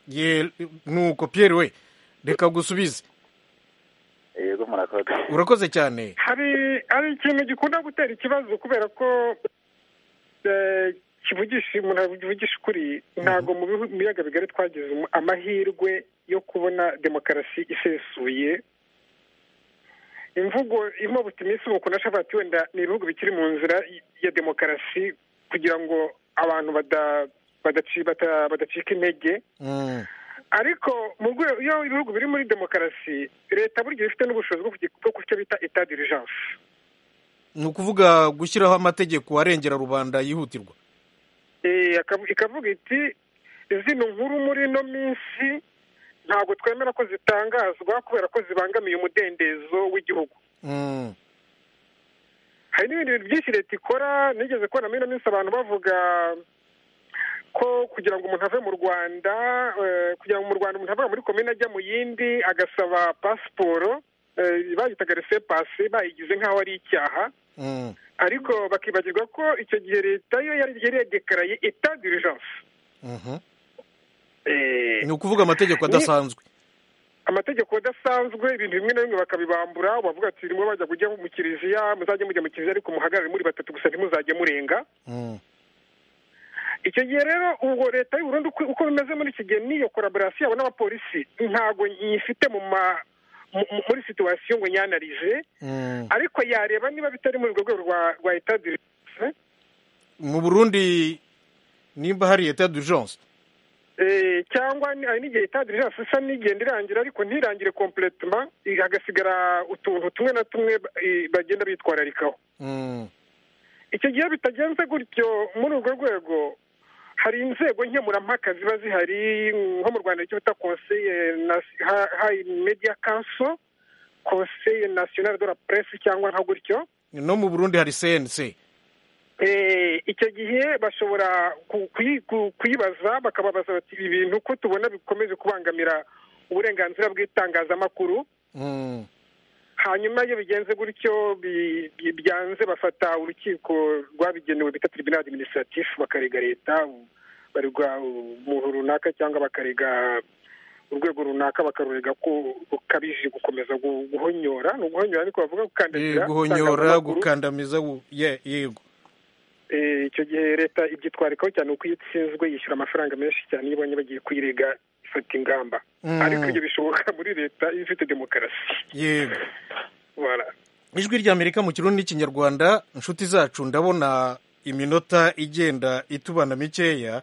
Ye- nuko pierre we reka gusubize yego murakoze urakoze cyane hari hari ikintu gikunda gutera ikibazo kubera ko eh, kivugisha umuntu avugisha ukuri ntabwo mu bihu- mu biyaga bigari twagize umu- amahirwe yo kubona demokarasi isesuye imvugo irimo buti iminsi ubu ukuntu ashobora ati wenda ni ibihugu bikiri mu nzira y- ya demokarasi kugira ngo abantu bada- badaci- bata- badacika intege Mm. ariko mu rwego iyo ibihugu biri muri demokarasi leta burya iba ifite n'ubushobozi bwo kugi- bwo kucyo bita eta dirijanse ni ukuvuga gushyiraho amategeko arengera rubanda yihutirwa Eh, akavu- ikavuga iti izino nkuru muri ino minsi ntabwo twemera ko zitangazwa kubera ko zibangamiye umudendezo w'igihugu Mm. hari n'ibindi bintu byinshi leta ikora nigeze kubona muri ino minsi abantu bavuga ko kugira ngo umuntu ave mu rwanda eh, kugira ngo mu rwanda umuntu ava muri komine ajya mu yindi agasaba pasiporo eh, bayitaga resepasi bayigize nk'aho ari icyaha Mm. ariko bakibagirwa ko icyo gihe leta yo yari yari yadekaraye eta dirijanse Mhm. Eh, ni ukuvuga amategeko Ni- adasanzwe amategeko adasanzwe ibintu bimwe na bimwe bakabibambura bavuga ati rimwe bajya kujya mu kiliziya muzajye mujya mu kiliziya ariko muhagarare muri batatu gusa ntimuzajye murenga Mm. icyo gihe rero ubwo leta y'u Burundi uko- uko bimeze muri iki gihe n'iyo koraborasiyo yabo n'abapolisi ntabwo nyifite mu ma mu- mu- muri situwasiyo ngo nyanarize Mm. ariko yareba niba bitari muri urwo rwego rwa rwa etadirise mu burundi nimba hari etat d'urgence Eh, cyangwa ni- hari n'igihe itadirijanse isa n'igenda irangira ariko ntirangire kompletema hagasigara utuntu tumwe na tumwe eh, bagenda bitwararikaho Mm. icyo gihe bitagenze gutyo muri urwo rwego hari inzego nkemurampaka ziba zihari nko mu rwanda icyo bita konseye hayi mediya kanso konseye nasiyonari de la puresi cyangwa nka gutyo no mu burundi hari sense icyo gihe bashobora kuyibaza bakababaza bati ibi bintu ko tubona bikomeje kubangamira uburenganzira bw'itangazamakuru hanyuma iyo bigenze gutyo byanze bafata urukiko rwabigenewe bita tribunal administratif bakarega leta barega umuntu runaka cyangwa bakarega urwego runaka bakarurega ko rukabije gukomeza guhonyora ni uguhonyora ariko bavuga gukandamiza guhonyora gukandamiza yego icyo gihe leta ibyitwarikaho cyane uko iyo itsinzwe yishyura amafaranga menshi cyane iyo ibonye bagiye kuyirega ifata ingamba ariko ibyo bishoboka muri leta iyo ifite demokarasi yego ijwi ry'amerika mu kirundi n'ikinyarwanda inshuti zacu ndabona iminota igenda itubana mikeya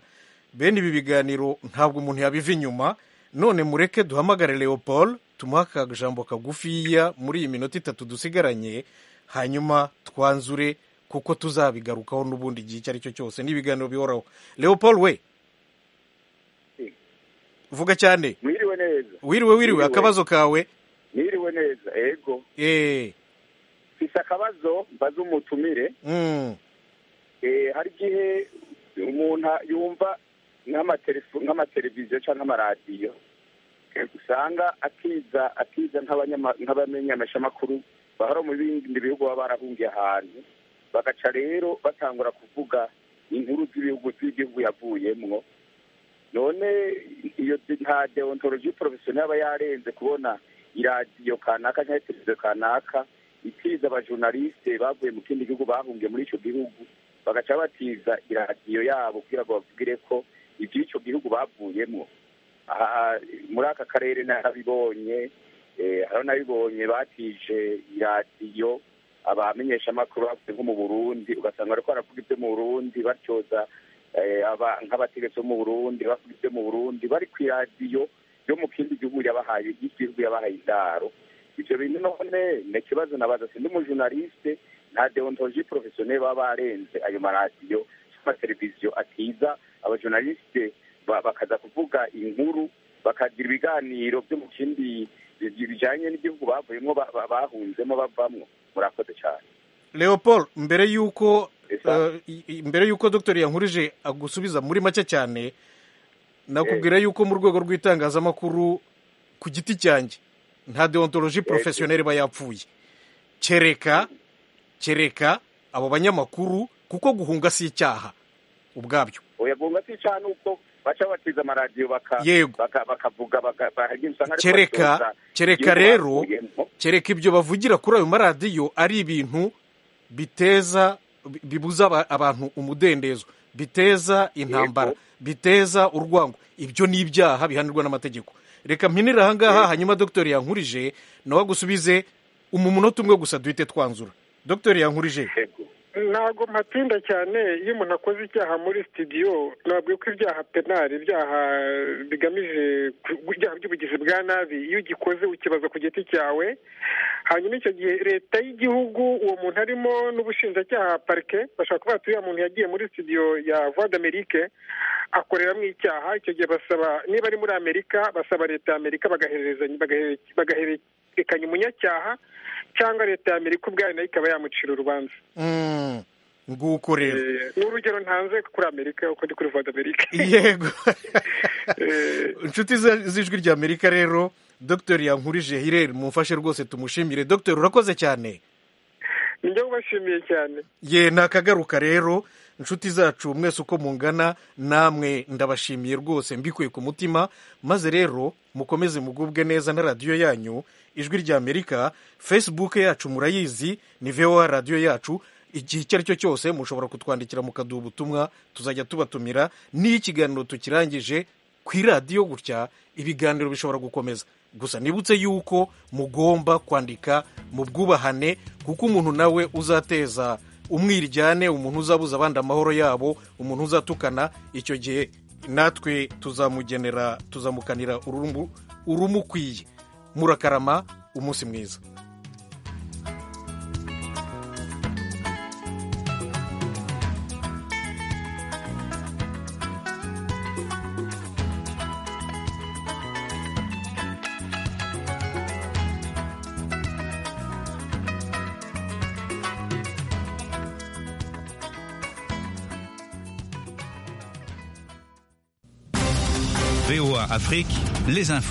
bene ibi biganiro ntabwo umuntu yabiva inyuma none mureke duhamagare leopold tumuhe akajambo kagufiya muri iyi minota itatu dusigaranye hanyuma twanzure kuko tuzabigarukaho n'ubundi igihe icyo ari cyo cyose n'ibiganiro bihoraho leopold we vuga cyane wiriwe neza wiriwe wiriwe akabazo kawe wiriwe neza yego mfite akabazo mbaze umutumire hari igihe umuntu yumva nk'amateleviziyo cyangwa nk'amaradiyo usanga atiza atiza nk'abamenyeshamakuru bahora mu bindi bihugu baba barahungiye ahantu bagaca rero batangura kuvuga inkuru z'ibihugu z'igihugu yavuyemo none iyo nta deontologi porofesiyoneri aba yarenze kubona iradiyo kanaka cyangwa televiziyo kanaka itiza abajurnaliste bavuye mu kindi gihugu bahungiye muri icyo gihugu bagaca batiza iradiyo yabo kugira ngo babwire ko iby'icyo gihugu bavuyemo muri aka karere narabibonye hariho nabibonye batije iradiyo abamenyeshamakuru bavuye nko mu burundi ugasanga bari kwaravuga ibyo mu burundi batyoza nk'abategetsi bo mu burundi bavuga ibyo mu burundi bari ku iradiyo yo mu kindi gihugu yabahaye igihugu yabahaye indaro ibyo bintu none ni ikibazo nabaza sindi umujurnaliste nta deontologi porofesiyoneri baba barenze ayo maradiyo n'amateleviziyo atiza abajurnaliste bakaza kuvuga inkuru bakagira ibiganiro byo mu kindi bijyanye n'igihugu bavuyemo bahunzemo bavamo murakoze cyane leopold mbere y'uko mbere y'uko dr yankurije agusubiza muri make cyane nakubwira y'uko mu rwego rw'itangazamakuru ku giti cyanjye nta deontologi porofesiyoneri iba yapfuye kereka kereka abo banyamakuru kuko guhunga si icyaha ubwabyo guhunga si icyaha ni uko baca batiza amaradiyo bakavuga kereka kereka rero kereka ibyo bavugira kuri ayo maradiyo ari ibintu biteza bibuza abantu umudendezo biteza intambara biteza urwango ibyo ni ibyaha bihanirwa n'amategeko reka mpinire ahangaha hanyuma dogiteri yankurije nawe agusubize umunota umwe gusa duhite twanzura dogiteri yankurije ntabwo mpatinda cyane iyo umuntu akoze icyaha muri sitidiyo nababwiye ko ibyaha penari ibyaha bigamije ibyaha by'ubugizi bwa nabi iyo ugikoze ukibaza ku giti cyawe hanyuma icyo gihe leta y'igihugu uwo muntu arimo n'ubushinjacyaha parike bashobora kuba bati uriya muntu yagiye muri sitidiyo ya voix d'amerique akoreramo icyaha icyo gihe basaba niba ari muri amerika basaba leta ya amerika bagaherezanya bagahereza ikanya umunyacyaha cyangwa leta ya amerika ubwayo nayo ikaba yamucira urubanza nguko rero ni urugero ntanze kuri amerika uko ndi kuri voda amerika yego inshuti z'ijwi rya amerika rero dr yankurije hirere mumfashe rwose tumushimire dr urakoze cyane nijya ubashimiye cyane ye ni akagaruka rero inshuti zacu mwese uko mungana namwe ndabashimiye rwose mbikuye ku mutima maze rero mukomeze mugubwe neza na radiyo yanyu ijwi rya amerika facebook yacu murayizi ni voa radiyo yacu igihe icyo ari cyo cyose mushobora kutwandikira mukaduha ubutumwa tuzajya tubatumira n'iyo ikiganiro tukirangije ku iradiyo gutya ibiganiro bishobora gukomeza gusa nibutse yuko mugomba kwandika mu bwubahane kuko umuntu nawe uzateza umwiryane umuntu uzabuza abandi amahoro yabo umuntu uzatukana icyo gihe natwe tuzamugenera tuzamukanira urumukwiye murakarama umunsi mwiza VOA Afrique, les infos.